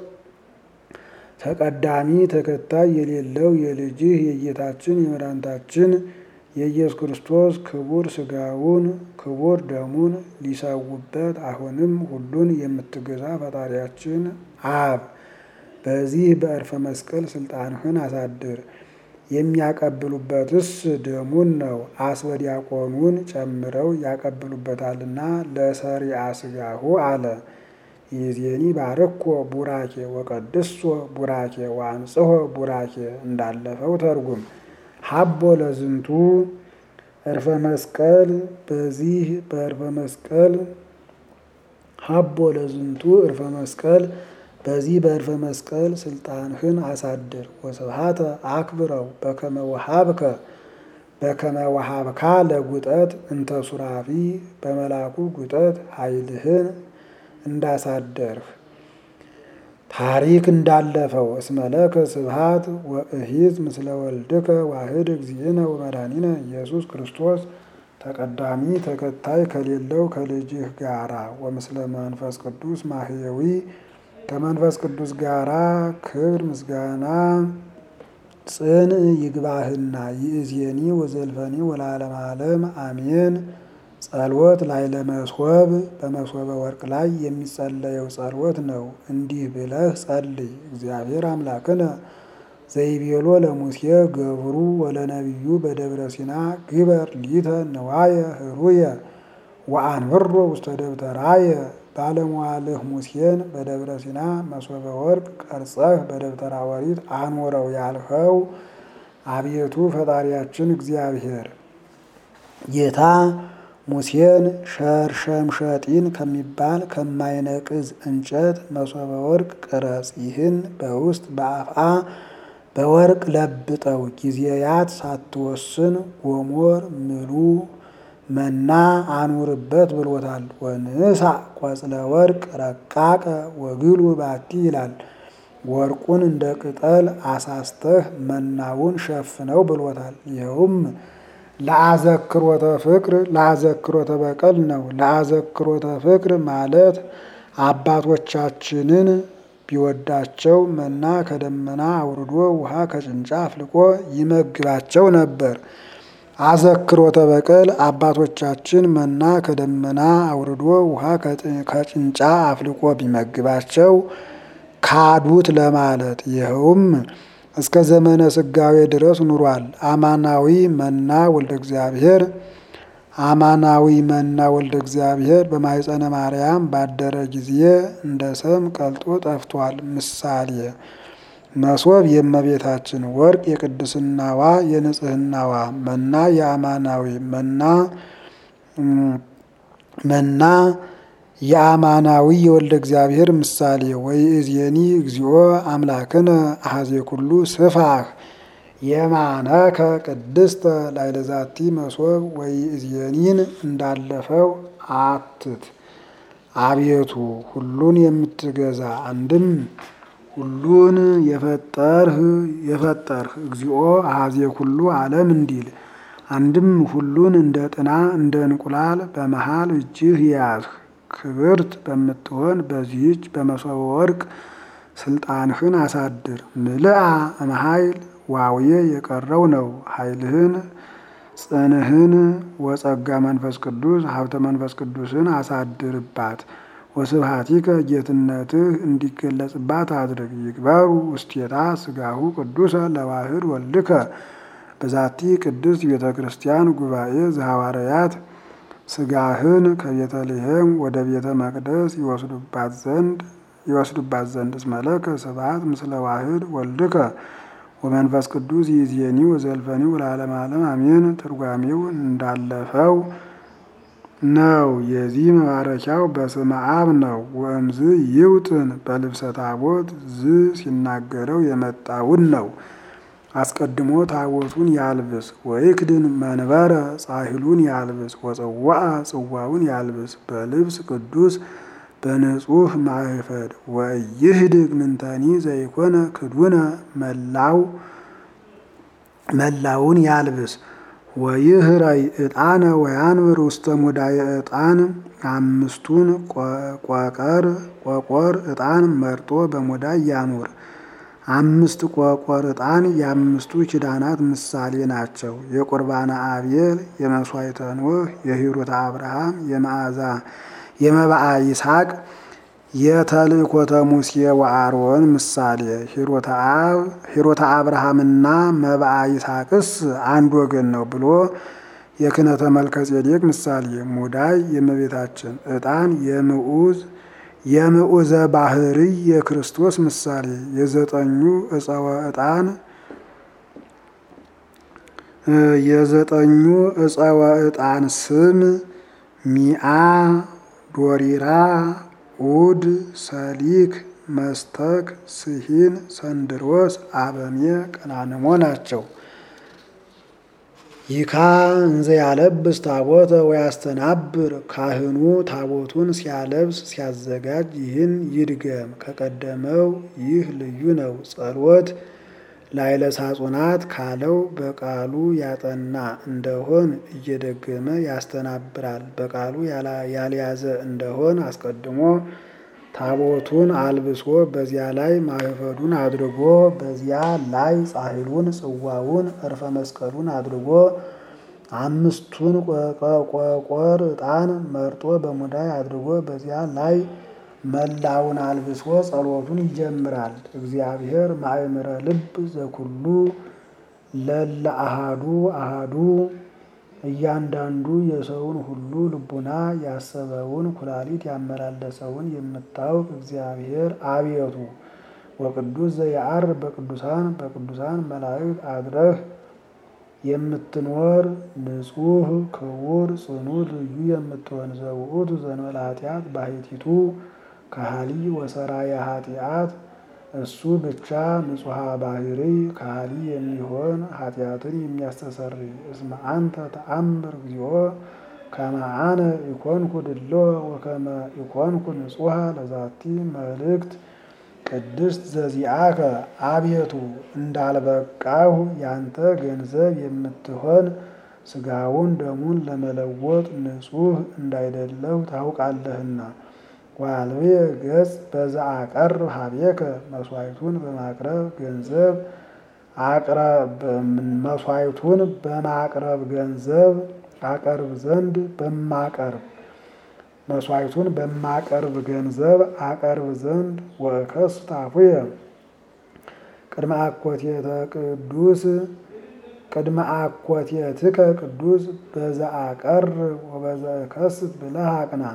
ተቀዳሚ ተከታይ የሌለው የልጅህ የጌታችን የመድኃኒታችን የኢየሱስ ክርስቶስ ክቡር ሥጋውን ክቡር ደሙን ሊሰውበት አሁንም ሁሉን የምትገዛ ፈጣሪያችን አብ በዚህ በዕርፈ መስቀል ስልጣንህን አሳድር። የሚያቀብሉበትስ ደሙን ነው። አስበ ዲያቆኑን ጨምረው ያቀብሉበታልና ለሰሪአ ሥጋሁ አለ። ይዜኒ ባርኮ ቡራኬ ወቀድሶ ቡራኬ ወአንጽሖ ቡራኬ እንዳለፈው ተርጉም። ሀቦ ለዝንቱ ዕርፈ መስቀል በዚህ በዕርፈ መስቀል ሀቦ ለዝንቱ ዕርፈ መስቀል በዚህ በዕርፈ መስቀል ስልጣንህን አሳድር። ወስብሐተ አክብረው በከመ ወሀብከ በከመ ወሀብካ ለጉጠት እንተ ሱራፊ በመላኩ ጉጠት ኃይልህን እንዳሳደርህ ታሪክ እንዳለፈው እስመለከ ስብሐት ወእሂዝ ምስለ ወልድከ ዋህድ እግዚእነ ወመድኃኒነ ኢየሱስ ክርስቶስ ተቀዳሚ ተከታይ ከሌለው ከልጅህ ጋራ ወምስለ መንፈስ ቅዱስ ማህየዊ ከመንፈስ ቅዱስ ጋራ ክብር ምስጋና ጽን ይግባህና ይእዜኒ ወዘልፈኒ ወለዓለመ ዓለም አሜን። ጸሎት ላይ ለመስወብ በመስወበ ወርቅ ላይ የሚጸለየው ጸሎት ነው። እንዲህ ብለህ ጸልይ። እግዚአብሔር አምላክነ ዘይቤሎ ለሙሴ ገብሩ ወለነቢዩ በደብረ ሲና ግበር ሊተ ንዋየ ህሩየ ወአንብሮ ውስተ ደብተራየ ባለሟልህ ሙሴን በደብረ ሲና መስወበ ወርቅ ቀርጸህ በደብተራ ኦሪት አኖረው ያልኸው አቤቱ ፈጣሪያችን እግዚአብሔር ጌታ ሙሴን ሸርሸምሸጢን ከሚባል ከማይነቅዝ እንጨት መስወበ ወርቅ ቅረጽ፣ ይህን በውስጥ በአፍአ በወርቅ ለብጠው፣ ጊዜያት ሳትወስን ጎሞር ምሉ መና አኑርበት ብሎታል። ወንሳ ቆጽለ ወርቅ ረቃቀ ወግሉ ባቲ ይላል። ወርቁን እንደ ቅጠል አሳስተህ መናውን ሸፍነው ብሎታል። ይኸውም ለአዘክሮተ ፍቅር ለአዘክሮተ በቀል ነው። ለአዘክሮተ ፍቅር ማለት አባቶቻችንን ቢወዳቸው መና ከደመና አውርዶ ውሃ ከጭንጫ አፍልቆ ይመግባቸው ነበር። አዘክሮተ በቀል አባቶቻችን መና ከደመና አውርዶ ውሃ ከጭንጫ አፍልቆ ቢመግባቸው ካዱት ለማለት ይኸውም እስከ ዘመነ ስጋዌ ድረስ ኑሯል። አማናዊ መና ወልደ እግዚአብሔር አማናዊ መና ወልደ እግዚአብሔር በማኅፀነ ማርያም ባደረ ጊዜ እንደ ሰም ቀልጦ ጠፍቷል። ምሳሌ መሶብ የእመቤታችን ወርቅ የቅድስናዋ የንጽህናዋ መና የአማናዊ መና መና የአማናዊ የወልደ እግዚአብሔር ምሳሌ ወይእዜኒ እግዚኦ አምላክነ አሐዜ ኩሉ ስፋህ የማነከ ቅድስተ ላይለዛቲ መሶብ ወይእዜኒን እንዳለፈው አትት አቤቱ ሁሉን የምትገዛ አንድም ሁሉን የፈጠርህ የፈጠርህ እግዚኦ አሐዜ ኩሉ ዓለም እንዲል አንድም ሁሉን እንደ ጥና እንደ እንቁላል በመሃል እጅህ ያዝህ ክብርት በምትሆን በዚህች በመሶበ ወርቅ ስልጣንህን አሳድር። ምልአ እምኃይል ዋውዬ የቀረው ነው ኃይልህን ጽንህን ወጸጋ መንፈስ ቅዱስ ሀብተ መንፈስ ቅዱስን አሳድርባት። ወስብሐቲከ ጌትነትህ እንዲገለጽባት አድርግ። ይግበሩ ውስቴታ ስጋሁ ቅዱሰ ለዋህድ ወልድከ በዛቲ ቅድስት ቤተ ክርስቲያን ጉባኤ ዘሐዋርያት ስጋህን ከቤተልሔም ወደ ቤተ መቅደስ ይወስዱባት ዘንድ ይወስዱባት ዘንድ እስመለከ ስብሐት ምስለ ዋህድ ወልድከ ወመንፈስ ቅዱስ ይእዜኒ ወዘልፈኒ ወለዓለመ ዓለም አሜን። ትርጓሜው እንዳለፈው ነው። የዚህ መባረኪያው በስመ አብ ነው። ወእምዝ ይውጥን በልብሰ ታቦት ዝ ሲናገረው የመጣውን ነው። አስቀድሞ ታቦቱን ያልብስ ወይክድን መንበረ ጻሕሉን ያልብስ ወጽዋዓ ጽዋውን ያልብስ በልብስ ቅዱስ በንጹሕ ማዕፈድ ወይህድግ ምንተኒ ዘይኮነ ክዱነ መላው መላውን ያልብስ ወይህረይ ዕጣነ ወያንብር ውስተ ሙዳየ ዕጣን አምስቱን ቆቀር ቆቆር ዕጣን መርጦ በሙዳይ ያኑር። አምስት ቆቆር ዕጣን የአምስቱ ኪዳናት ምሳሌ ናቸው። የቁርባነ አቤል፣ የመሥዋዕተ ኖህ፣ የሂሩተ አብርሃም፣ የመዓዛ የመባአ ይስሐቅ፣ የተልእኮተ ሙሴ ወአሮን ምሳሌ። ሂሩተ አብርሃምና መባአ ይስሐቅስ አንድ ወገን ነው ብሎ የክህነተ መልከ ጼዴቅ ምሳሌ። ሙዳይ የእመቤታችን፣ ዕጣን የምዑዝ የምዑዘ ባህርይ የክርስቶስ ምሳሌ። የዘጠኙ ዕፀወ ዕጣን የዘጠኙ ዕፀወ ዕጣን ስም ሚአ፣ ዶሪራ፣ ኡድ፣ ሰሊክ፣ መስተክ፣ ስሂን፣ ሰንድሮስ፣ አበሜ፣ ቀናንሞ ናቸው። ይካ እንዘ ያለብስ ታቦተ ወያስተናብር ካህኑ ታቦቱን ሲያለብስ ሲያዘጋጅ ይህን ይድገም። ከቀደመው ይህ ልዩ ነው። ጸሎት ላይለ ሳጹናት ካለው በቃሉ ያጠና እንደሆን እየደገመ ያስተናብራል። በቃሉ ያልያዘ እንደሆን አስቀድሞ ታቦቱን አልብሶ በዚያ ላይ ማህፈዱን አድርጎ በዚያ ላይ ጻሕሉን ጽዋውን እርፈ መስቀሉን አድርጎ አምስቱን ቆቆር ዕጣን መርጦ በሙዳይ አድርጎ በዚያ ላይ መላውን አልብሶ ጸሎቱን ይጀምራል። እግዚአብሔር ማእምረ ልብ ዘኩሉ ለለ አሃዱ አሃዱ እያንዳንዱ የሰውን ሁሉ ልቡና ያሰበውን ኩላሊት ያመላለሰውን የምታውቅ እግዚአብሔር አቤቱ ወቅዱስ ዘየዐር በቅዱሳን በቅዱሳን መላእክት አድረህ የምትኖር ንጹሕ ክቡር ጽኑ ልዩ የምትሆን ዘውእቱ ዘእንበለ ኃጢአት ባሕቲቱ ከሃሊ ወሰራየ ኃጢአት እሱ ብቻ ንጹሐ ባህሪ ካህሊ የሚሆን ኃጢአትን የሚያስተሰርይ እስመ አንተ ተአምር እግዚኦ ከመ አነ ኢኮንኩ ድሎ ወከመ ኢኮንኩ ንጹሐ ለዛቲ መልእክት ቅድስት ዘዚአከ አቤቱ እንዳልበቃሁ ያንተ ገንዘብ የምትሆን ስጋውን ደሙን ለመለወጥ ንጹሕ እንዳይደለሁ ታውቃለህና። ዋልብየ ገጽ በዛ አቀርብ ሀቤከ መስዋዕቱን በማቅረብ ገንዘብ መስዋዕቱን በማቅረብ ገንዘብ አቀርብ ዘንድ በማቀርብ መስዋዕቱን በማቀርብ ገንዘብ አቀርብ ዘንድ ወእከስ ታፉየ ቅድመ አኮቴተ ቅዱስ ቅድመ አኮቴትከ ቅዱስ በዛ አቀርብ ወበዛ እከስት ብለህ አቅና።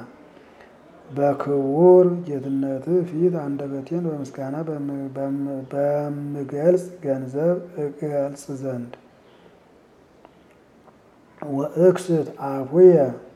በክቡር ጌትነትህ ፊት አንደበቴን በምስጋና በምገልጽ ገንዘብ እገልጽ ዘንድ ወእክስት አፉየ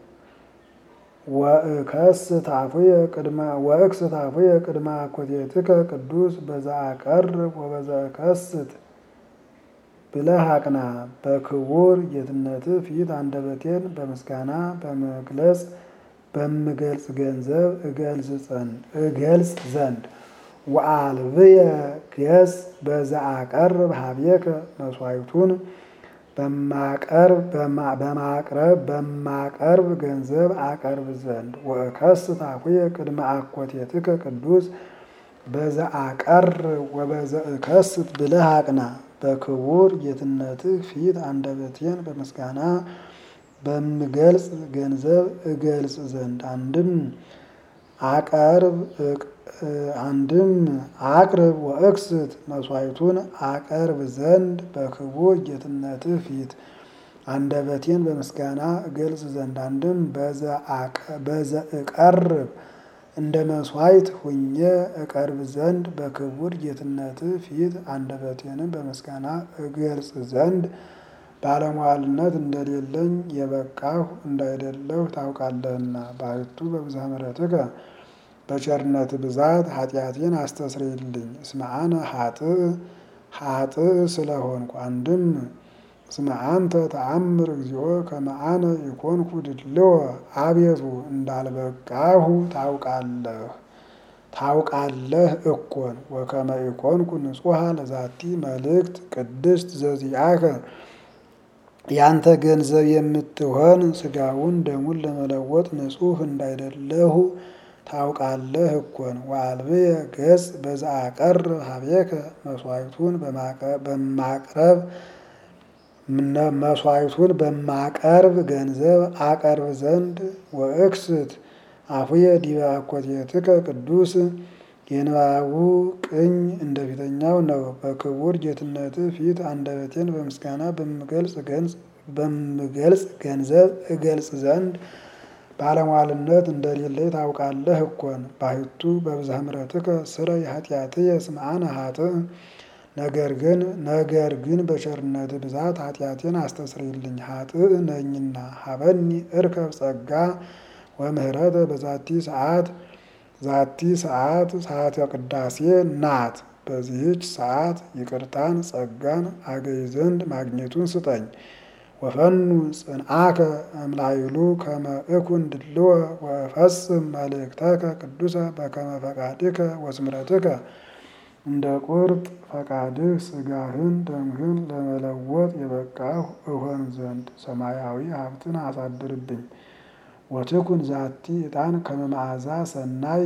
ወእከስት አፉየ ቅድመ ወእክስት አፉየ ቅድመ አኮቴትከ ቅዱስ በዛ አቀርብ ወበዛ እከስት ብለህ አቅና። በክቡር ጌትነትህ ፊት አንደበቴን በምስጋና በመግለጽ በምገልጽ ገንዘብ እገልጽ ዘንድ ወአልብየ ገጽ በዘአቀርብ ሀቤከ መስዋዕቱን በማቀርብ በማቅረብ በማቀርብ ገንዘብ አቀርብ ዘንድ ወእከስ ታኩየ ቅድመ አኮቴትከ ቅዱስ በዘአቀርብ ወበዘእከስት ብለህ አቅና። በክቡር ጌትነትህ ፊት አንደበቴን በምስጋና በምገልጽ ገንዘብ እገልጽ ዘንድ አንድም አቀርብ አንድም አቅርብ ወእክስት መስዋዕቱን አቀርብ ዘንድ በክቡር ጌትነትህ ፊት አንደበቴን በምስጋና እገልጽ ዘንድ አንድም በዘእቀርብ እንደ መስዋዕት ሁኜ እቀርብ ዘንድ በክቡር ጌትነትህ ፊት አንደበቴንም በምስጋና እገልጽ ዘንድ ባለሟልነት እንደሌለኝ የበቃሁ እንዳይደለሁ ታውቃለህና። ባሕቱ በብዝኃ ምሕረትከ በቸርነት ብዛት ኃጢአቴን አስተስርይልኝ። እስመ አነ ኃጥእ ኃጥእ ስለሆንኩ አንድም እስመ አንተ ተአምር እግዚኦ ከመ አነ ኢኮንኩ ድልዎ አቤቱ እንዳልበቃሁ ታውቃለህ ታውቃለህ እኮን ወከመ ኢኮንኩ ንጹሐ ለዛቲ መልእክት ቅድስት ዘዚአከ ያንተ ገንዘብ የምትሆን ሥጋውን ደሙን ለመለወጥ ንጹሕ እንዳይደለሁ ታውቃለህ እኮን። ወአልብየ ገጽ በዘአቀርብ ሀቤከ መስዋዕቱን በማቅረብ መስዋዕቱን በማቀርብ ገንዘብ አቀርብ ዘንድ ወእክስት አፉየ ዲበ አኮቴትከ ቅዱስ የንባቡ ቅኝ እንደ ፊተኛው ነው። በክቡር ጌትነትህ ፊት አንደበቴን በምስጋና በምገልጽ ገንዘብ እገልጽ ዘንድ ባለሟልነት እንደሌለኝ ታውቃለህ እኮን። ባሕቱ በብዝኃ ምሕረትከ ስረይ ኃጢአትየ እስመ አነ ኃጥእ ነገር ግን ነገር ግን በቸርነትህ ብዛት ኃጢአቴን አስተስርይልኝ ኃጥእ ነኝና። ሀበኒ እርከብ ጸጋ ወምህረተ በዛቲ ሰዓት ዛቲ ሰዓት ሰዓተ ቅዳሴ ናት። በዚህች ሰዓት ይቅርታን ጸጋን አገኝ ዘንድ ማግኘቱን ስጠኝ። ወፈኑ ጽንዓከ እምላይሉ ከመ እኩን ድልዎ ወእፈጽም መልእክተከ ቅዱሰ በከመ ፈቃድከ ወስምረትከ እንደ ቁርጥ ፈቃድህ ሥጋህን ደምህን ለመለወጥ የበቃሁ እሆን ዘንድ ሰማያዊ ሀብትን አሳድርብኝ። ወትኩን ዛቲ ዕጣን ከመ መዓዛ ሰናይ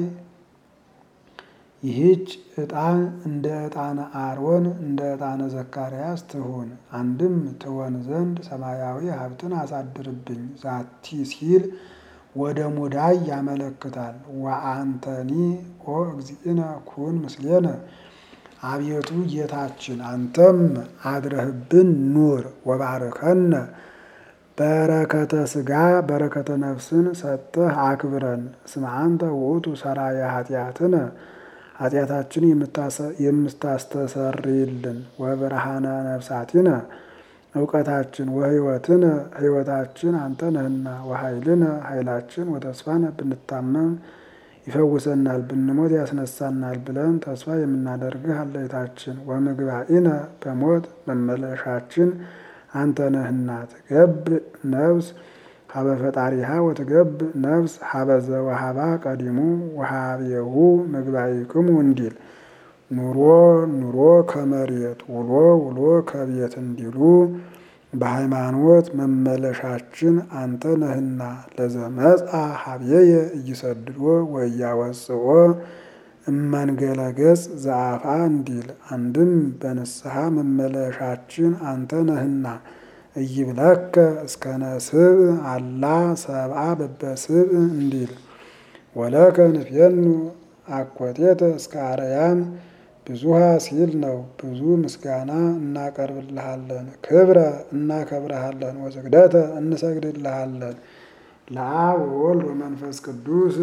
ይህች ዕጣን እንደ ዕጣነ አሮን እንደ ዕጣነ ዘካርያስ ትሁን። አንድም ትሆን ዘንድ ሰማያዊ ሀብትን አሳድርብኝ። ዛቲ ሲል ወደ ሙዳይ ያመለክታል። ወአንተኒ ኦ እግዚእነ ኩን ምስሌነ አቤቱ ጌታችን አንተም አድረህብን ኑር። ወባርከነ በረከተ ሥጋ በረከተ ነፍስን ሰጥተህ አክብረን። እስመ አንተ ውእቱ ሠራየ ኃጢአትነ ኃጢአታችን የምታስተሰርይልን ወብርሃነ ነፍሳቲነ እውቀታችን ወሕይወትነ ሕይወታችን አንተ ነህና ወኃይልነ ኃይላችን ወተስፋነ ብንታመም ይፈውሰናል ብንሞት ያስነሳናል ብለን ተስፋ የምናደርግህ አለይታችን ወምግባኢነ በሞት መመለሻችን አንተ ነህና ትገብ ነፍስ ሀበ ፈጣሪሃ ወትገብ ነፍስ ሀበ ዘወሃባ ቀዲሙ ወሃቤሁ ምግባይክሙ እንዲል ኑሮ ኑሮ ከመሬት ውሎ ውሎ ከቤት እንዲሉ በሃይማኖት መመለሻችን አንተ ነህና ለዘመጻ ሀብየየ እይሰድዶ ወእያወፅኦ እመንገለ ገጽ ዘአፋ እንዲል አንድም በንስሐ መመለሻችን አንተ ነህና እይብለከ እስከ ነስብ አላ ሰብአ በበስብ እንዲል ወለከ ንፌኑ አኮቴተ እስከ አርያም ብዙሃ ሲል ነው። ብዙ ምስጋና እናቀርብልሃለን፣ ክብረ እናከብረሃለን፣ ወስግደተ እንሰግድልሃለን። ለአብ ወወልድ ወመንፈስ ቅዱስ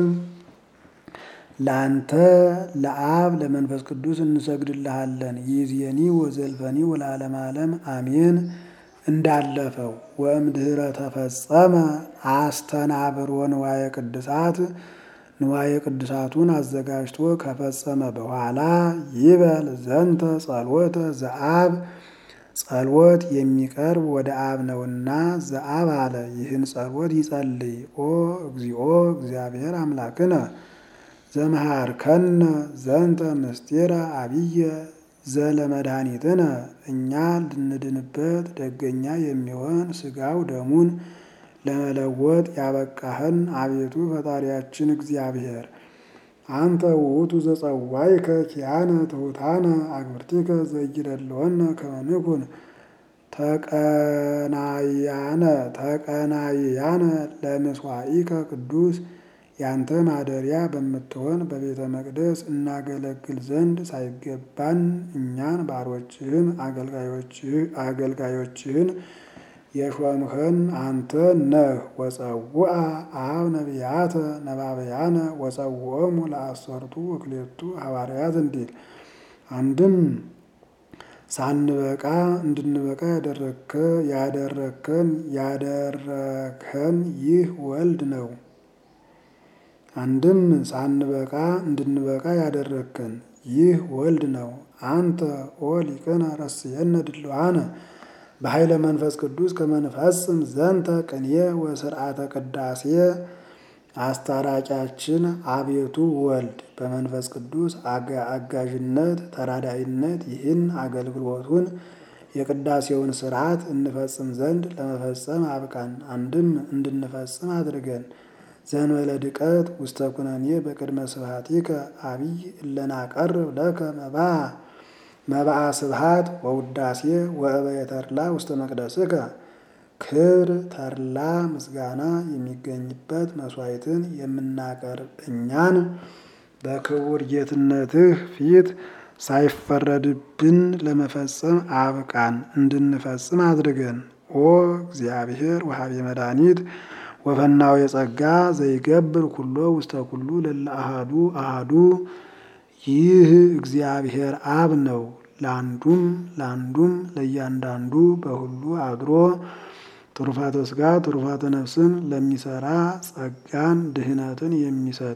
ለአንተ ለአብ ለመንፈስ ቅዱስ እንሰግድልሃለን። ይእዜኒ ወዘልፈኒ ወለዓለመ ዓለም አሜን። እንዳለፈው ወእምድኅረ ተፈጸመ አስተናብሮ ንዋየ ቅድሳት ንዋየ ቅድሳቱን አዘጋጅቶ ከፈጸመ በኋላ ይበል ዘንተ ጸሎተ ዘአብ ጸሎት የሚቀርብ ወደ አብ ነውና ዘአብ አለ። ይህን ጸሎት ይጸልይ። ኦ እግዚኦ እግዚአብሔር አምላክነ ዘመሃርከነ ዘንተ ምስጢረ አብየ ዘለመድኃኒትነ እኛ ልንድንበት ደገኛ የሚሆን ሥጋው ደሙን ለመለወጥ ያበቃህን አቤቱ ፈጣሪያችን እግዚአብሔር አንተ ውእቱ ዘጸዋይከ ኪያነ ትሑታነ አግብርቲከ ዘይደለወነ ከመ ንኩን ተቀናያነ ተቀናያነ ለምስዋኢከ ቅዱስ ያንተ ማደሪያ በምትሆን በቤተ መቅደስ እናገለግል ዘንድ ሳይገባን እኛን ባሮችህን አገልጋዮችህን የሾምህን አንተ ነህ። ወጸውአ አብ ነቢያተ ነባበያነ ወጸውኦሙ ለአሰርቱ ወክሌቱ ሐዋርያት እንዲል አንድም ሳንበቃ እንድንበቃ ያደረከ ያደረከን ያደረከን ይህ ወልድ ነው። አንድም ሳንበቃ እንድንበቃ ያደረከን ይህ ወልድ ነው። አንተ ኦ ሊቅነ ረስየነ ድልዋነ በኃይለ መንፈስ ቅዱስ ከመንፈስም ዘንተ ቅኔ ወስርዓተ ቅዳሴ አስታራቂያችን አቤቱ ወልድ በመንፈስ ቅዱስ አጋዥነት ተራዳይነት ይህን አገልግሎቱን የቅዳሴውን ስርዓት እንፈጽም ዘንድ ለመፈጸም አብቃን። አንድም እንድንፈጽም አድርገን ዘንበለ ድቀት ውስተ ኩነኔ በቅድመ ስብሐቲከ አብይ እለናቀርብ ለከ መባ መባአ ስብሐት ወውዳሴ ወእበየ ተድላ ውስተ መቅደስከ ክብር ተድላ ምስጋና የሚገኝበት መስዋዕትን የምናቀርብ እኛን በክቡር ጌትነትህ ፊት ሳይፈረድብን ለመፈጸም አብቃን እንድንፈጽም አድርገን። ኦ እግዚአብሔር ወሀቤ መድኃኒት ወፈናው የጸጋ ዘይገብር ኩሎ ውስተ ኩሉ ለለ አሃዱ አሃዱ ይህ እግዚአብሔር አብ ነው። ለአንዱም ለአንዱም ለእያንዳንዱ በሁሉ አድሮ ትሩፋተ ሥጋ ትሩፋተ ነፍስን ለሚሰራ ጸጋን ድህነትን የሚሰጥ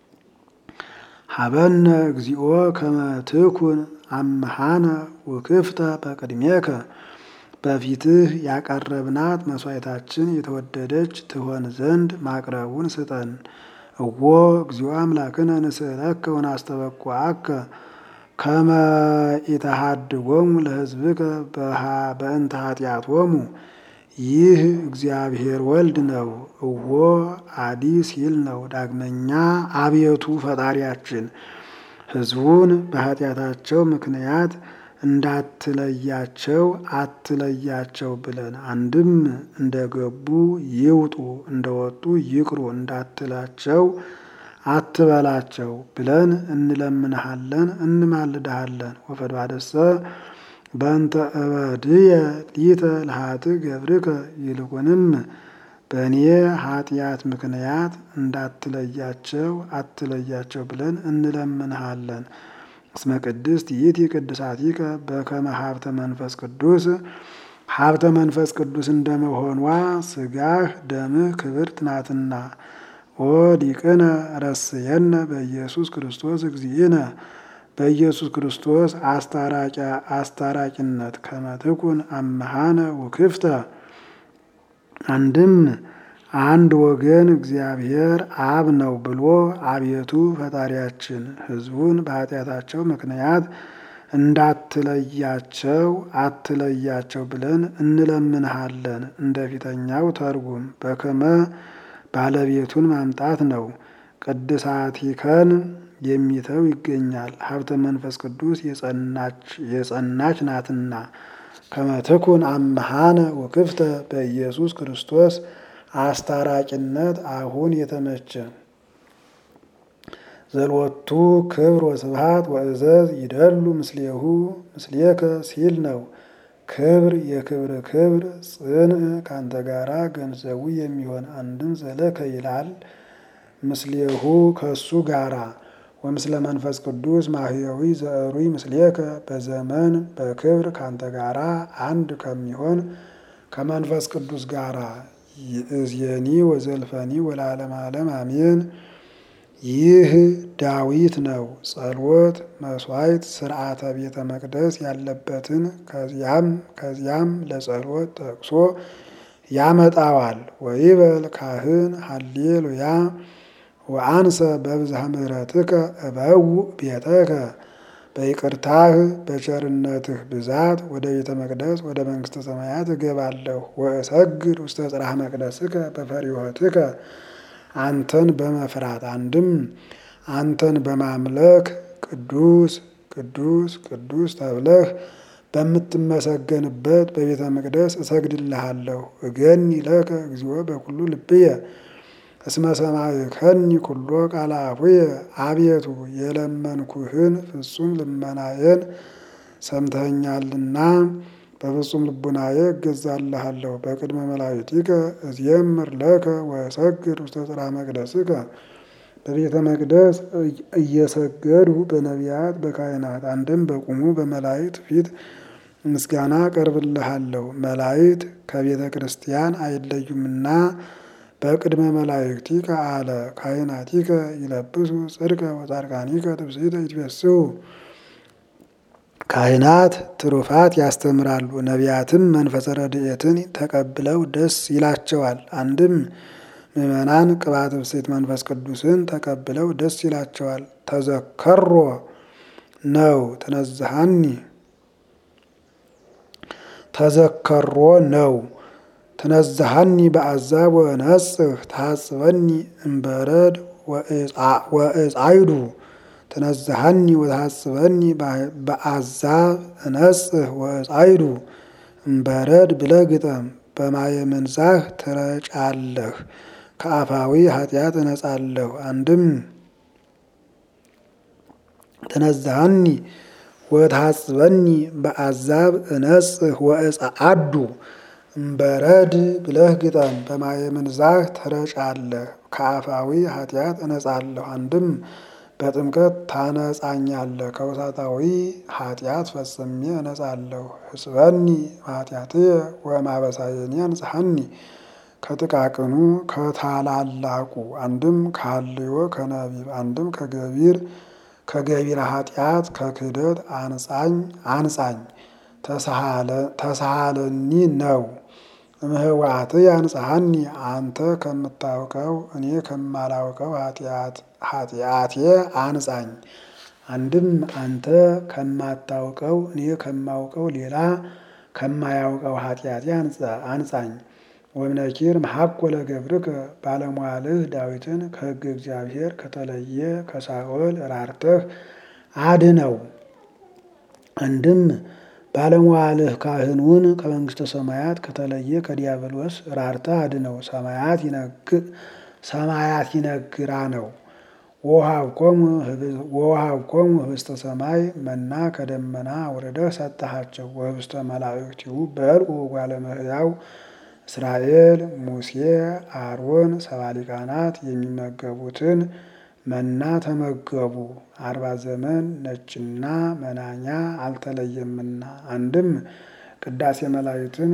ሀበነ እግዚኦ ከመ ትኩን አምሃነ ውክፍተ በቅድሜከ በፊትህ ያቀረብናት መስዋዕታችን የተወደደች ትሆን ዘንድ ማቅረቡን ስጠን። እዎ እግዚኦ አምላክነ ንስእለከ ወናስተበኩዓከ ከመ ኢተሃድጎሙ ለሕዝብከ በእንተ ኃጢአቶሙ። ይህ እግዚአብሔር ወልድ ነው። እዎ አዲ ሲል ነው። ዳግመኛ አቤቱ ፈጣሪያችን ሕዝቡን በኃጢአታቸው ምክንያት እንዳትለያቸው አትለያቸው ብለን አንድም እንደገቡ ይውጡ እንደወጡ ይቅሩ እንዳትላቸው አትበላቸው ብለን እንለምንሃለን እንማልድሃለን። ወፈድባደሰ በእንተ እበድየ ሊተ ለኃጥእ ገብርከ ይልቁንም በእኔ ኃጢአት ምክንያት እንዳትለያቸው አትለያቸው ብለን እንለምንሃለን። እስመ ቅድስት ይእቲ ቅድሳቲከ በከመ ሀብተ መንፈስ ቅዱስ ሀብተ መንፈስ ቅዱስ እንደመሆኗ ሥጋህ ደምህ ክብርት ናትና። ኦ ዲቅነ ረስየነ በኢየሱስ ክርስቶስ እግዚእነ በኢየሱስ ክርስቶስ አስታራቂነት ከመ ትኩን አምሃነ ውክፍተ አንድም አንድ ወገን እግዚአብሔር አብ ነው ብሎ አቤቱ ፈጣሪያችን ሕዝቡን በኃጢአታቸው ምክንያት እንዳትለያቸው አትለያቸው ብለን እንለምንሃለን። እንደ ፊተኛው ተርጉም በከመ ባለቤቱን ማምጣት ነው። ቅድሳቲከን የሚተው ይገኛል። ሀብተ መንፈስ ቅዱስ የጸናች ናትና ከመ ትኩን አምሃነ ወክፍተ በኢየሱስ ክርስቶስ አስታራቂነት አሁን የተመቸ ዘልወቱ ክብር ወስብሃት ወእዘዝ ይደሉ ምስሌሁ ምስሌከ ሲል ነው። ክብር የክብር ክብር ጽንዕ ካንተ ጋራ ገንዘቡ የሚሆን አንድም ዘለከ ይላል። ምስሌሁ ከሱ ጋራ ወምስለ መንፈስ ቅዱስ ማህየዊ ዘእሩይ ምስሌከ በዘመን በክብር ካንተ ጋራ አንድ ከሚሆን ከመንፈስ ቅዱስ ጋራ ይእዜኒ ወዘልፈኒ ወለዓለመ ዓለም አሜን። ይህ ዳዊት ነው። ጸሎት፣ መስዋዕት፣ ስርዓተ ቤተ መቅደስ ያለበትን ከዚያም ከዚያም ለጸሎት ጠቅሶ ያመጣዋል። ወይበል ካህን ሃሌሉያ ወአንሰ በብዝሃ ምሕረትከ እበውእ ቤተከ በይቅርታህ በቸርነትህ ብዛት ወደ ቤተ መቅደስ ወደ መንግሥተ ሰማያት እገባለሁ። ወእሰግድ ውስተ ጽርሐ መቅደስከ በፈሪሆትከ አንተን በመፍራት አንድም አንተን በማምለክ ቅዱስ ቅዱስ ቅዱስ ተብለህ በምትመሰገንበት በቤተ መቅደስ እሰግድልሃለሁ። እገኒ ለከ እግዚኦ በኩሉ ልብየ እስመ ሰማዕከኒ ኩሎ ቃለ አፉየ አቤቱ የለመንኩህን ፍጹም ልመናዬን ሰምተኸኛልና በፍጹም ልቡናዬ እገዛልሃለሁ። በቅድመ መላእክቲከ እዜምር ለከ ወእሰግድ ውስተ ጽርሐ መቅደስከ በቤተ መቅደስ እየሰገዱ በነቢያት በካህናት አንድም በቁሙ በመላእክት ፊት ምስጋና ቀርብልሃለሁ። መላእክት ከቤተ ክርስቲያን አይለዩምና በቅድመ መላእክቲከ አለ ካህናቲከ ይለብሱ ጽድቀ ወጻድቃኒከ ትብስሕተ ይትቤስሑ። ካህናት ትሩፋት ያስተምራሉ፣ ነቢያትም መንፈሰ ረድኤትን ተቀብለው ደስ ይላቸዋል። አንድም ምእመናን ቅባት ብስት መንፈስ ቅዱስን ተቀብለው ደስ ይላቸዋል። ተዘከሮ ነው ትነዝሃኒ ተዘከሮ ነው ትነዝሃኒ በአዛብ ወነጽህ ታጽበኒ እምበረድ ወእጻይዱ ትነዝሃኒ ወታጽበኒ በአዛብ እነጽህ ወእጻይዱ እምበረድ ብለህ ግጠም። በማየ መንዛህ ትረጫለህ ከአፋዊ ኃጢአት እነጻለሁ። አንድም ትነዝሃኒ ወታጽበኒ በአዛብ እነጽህ ወእጻአዱ እምበረድ ብለህ ግጠም። በማየ መንዛህ ትረጫለህ ከአፋዊ ኃጢአት እነጻለሁ። አንድም በጥምቀት ታነጻኛለህ ከውሳጣዊ ኃጢአት ፈጽሜ እነጻለሁ። ህጽበኒ ኃጢአትየ ወማበሳየኒ አንጽሐኒ ከጥቃቅኑ ከታላላቁ አንድም ከሀልዮ ከነቢብ አንድም ከገቢር ከገቢረ ኃጢአት ከክህደት አንጻኝ አንጻኝ ተሳሃለኒ ነው። እምህዋት አንጽሐኒ አንተ ከምታውቀው እኔ ከማላውቀው ኃጢአቴ አንጻኝ። አንድም አንተ ከማታውቀው እኔ ከማውቀው ሌላ ከማያውቀው ኃጢአቴ አንጻኝ። ወእምነኪር መሐኮለ ገብርከ ባለሟልህ ዳዊትን ከሕገ እግዚአብሔር ከተለየ ከሳኦል ራርተህ አድነው። አንድም ባለሟልህ ካህኑን ከመንግሥተ ሰማያት ከተለየ ከዲያብሎስ ራርተህ አድነው። ሰማያት ይነግራ ነው። ወውሃብኮሙ ህብስተ ሰማይ መና ከደመና አውርደህ ሰጠሃቸው። ወህብስተ መላእክቲሁ በልዑ እጓለ እመሕያው እስራኤል ሙሴ አሮን ሰባ ሊቃናት የሚመገቡትን መና ተመገቡ። አርባ ዘመን ነጭና መናኛ አልተለየምና። አንድም ቅዳሴ መላእክትን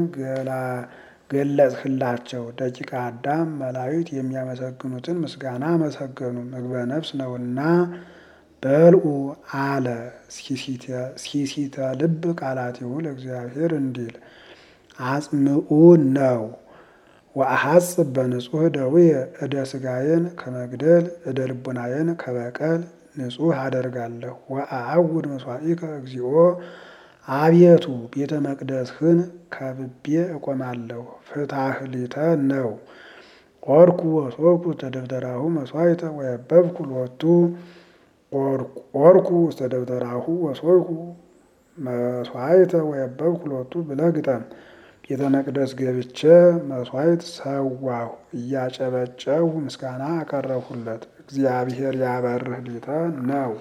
ገለጽህላቸው። ደቂቀ አዳም መላእክት የሚያመሰግኑትን ምስጋና አመሰገኑ። ምግበ ነፍስ ነውና በልዑ አለ። ሲሲተ ልብ ቃላቲሁ ለእግዚአብሔር እንዲል አጽምኡ ነው። ወአሐጽብ በንጹሕ ደውየ እደ ስጋዬን ከመግደል እደ ልቡናዬን ከበቀል ንጹሕ አደርጋለሁ። ወአዐውድ መስዋዕከ እግዚኦ አቤቱ ቤተ መቅደስህን ከብቤ እቆማለሁ። ፍትሐህ ሊተ ነው። ኦርኩ ወሶኩ ውስተ ደብተራሁ መስዋዕተ ወየበብኩ ሎቱ ኦርኩ ውስተ ደብተራሁ ወሶኩ መስዋዕተ ወየበብኩ ሎቱ ብለህ ግጠም። ቤተ መቅደስ ገብቼ መስዋዕት ሰዋሁ እያጨበጨው ምስጋና አቀረብሁለት። እግዚአብሔር ያበርህ ሊተ ነው።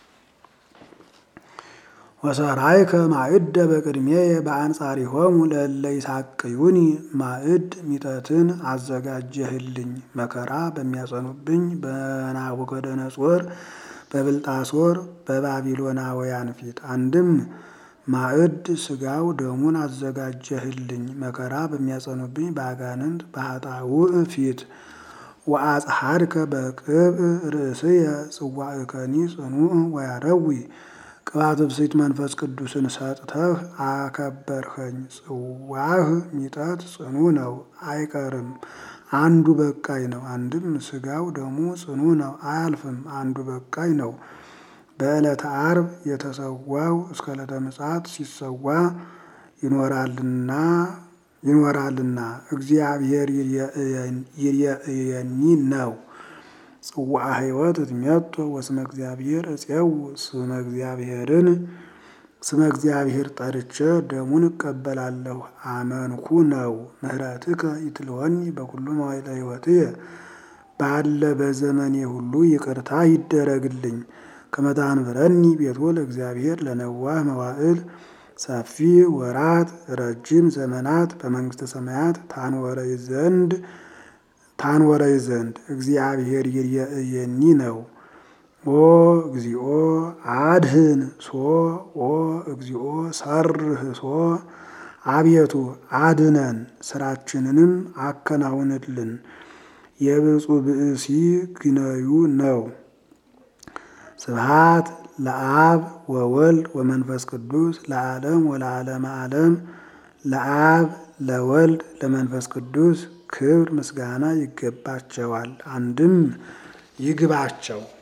ወሰራይከ ማዕደ በቅድሜየ በአንጻሪሆሙ ለእለ ይሳቅዩኒ ማዕድ ሚጠትን አዘጋጀህልኝ መከራ በሚያጸኑብኝ በናቡከደነጾር በብልጣሶር በባቢሎናውያን ፊት። አንድም ማዕድ ስጋው ደሙን አዘጋጀህልኝ መከራ በሚያጸኑብኝ በአጋንንት በኃጣውእ ፊት። ወአጽሐድከ በቅብእ ርእስየ ጽዋዕከኒ ጽኑዕ ወያረዊ ቅባት ብስት መንፈስ ቅዱስን ሰጥተህ አከበርኸኝ። ጽዋህ ሚጠት ጽኑ ነው አይቀርም አንዱ በቃኝ ነው። አንድም ስጋው ደሙ ጽኑ ነው አያልፍም። አንዱ በቃኝ ነው። በዕለተ ዓርብ የተሰዋው እስከ ዕለተ ምጽአት ሲሰዋ ይኖራልና ይኖራልና እግዚአብሔር ይርየእየኒ ነው። ጽዋዐ ሕይወት እትሜቶ ወስመ እግዚአብሔር እፄው ስመ እግዚአብሔርን ስመ እግዚአብሔር ጠርቼ ደሙን እቀበላለሁ አመንኩ ነው። ምህረትከ ይትልወኒ በኩሉ መዋዕለ ሕይወትየ ባለ በዘመኔ ሁሉ ይቅርታ ይደረግልኝ። ከመ ታንብረኒ ቤቶ ለእግዚአብሔር ለነዋህ መዋዕል ሰፊ ወራት ረጅም ዘመናት በመንግስተ ሰማያት ታንወረይ ዘንድ ታንወረይ ዘንድ እግዚአብሔር ይርየእየኒ ነው። ኦ እግዚኦ አድህን ሶ ኦ እግዚኦ ሰርህ ሶ አቤቱ አድነን ስራችንንም አከናውንልን። የብፁዕ ብእሲ ግነዩ ነው። ስብሃት ለአብ ወወልድ ወመንፈስ ቅዱስ ለዓለም ወለዓለመ ዓለም። ለአብ ለወልድ ለመንፈስ ቅዱስ ክብር ምስጋና ይገባቸዋል። አንድም ይግባቸው።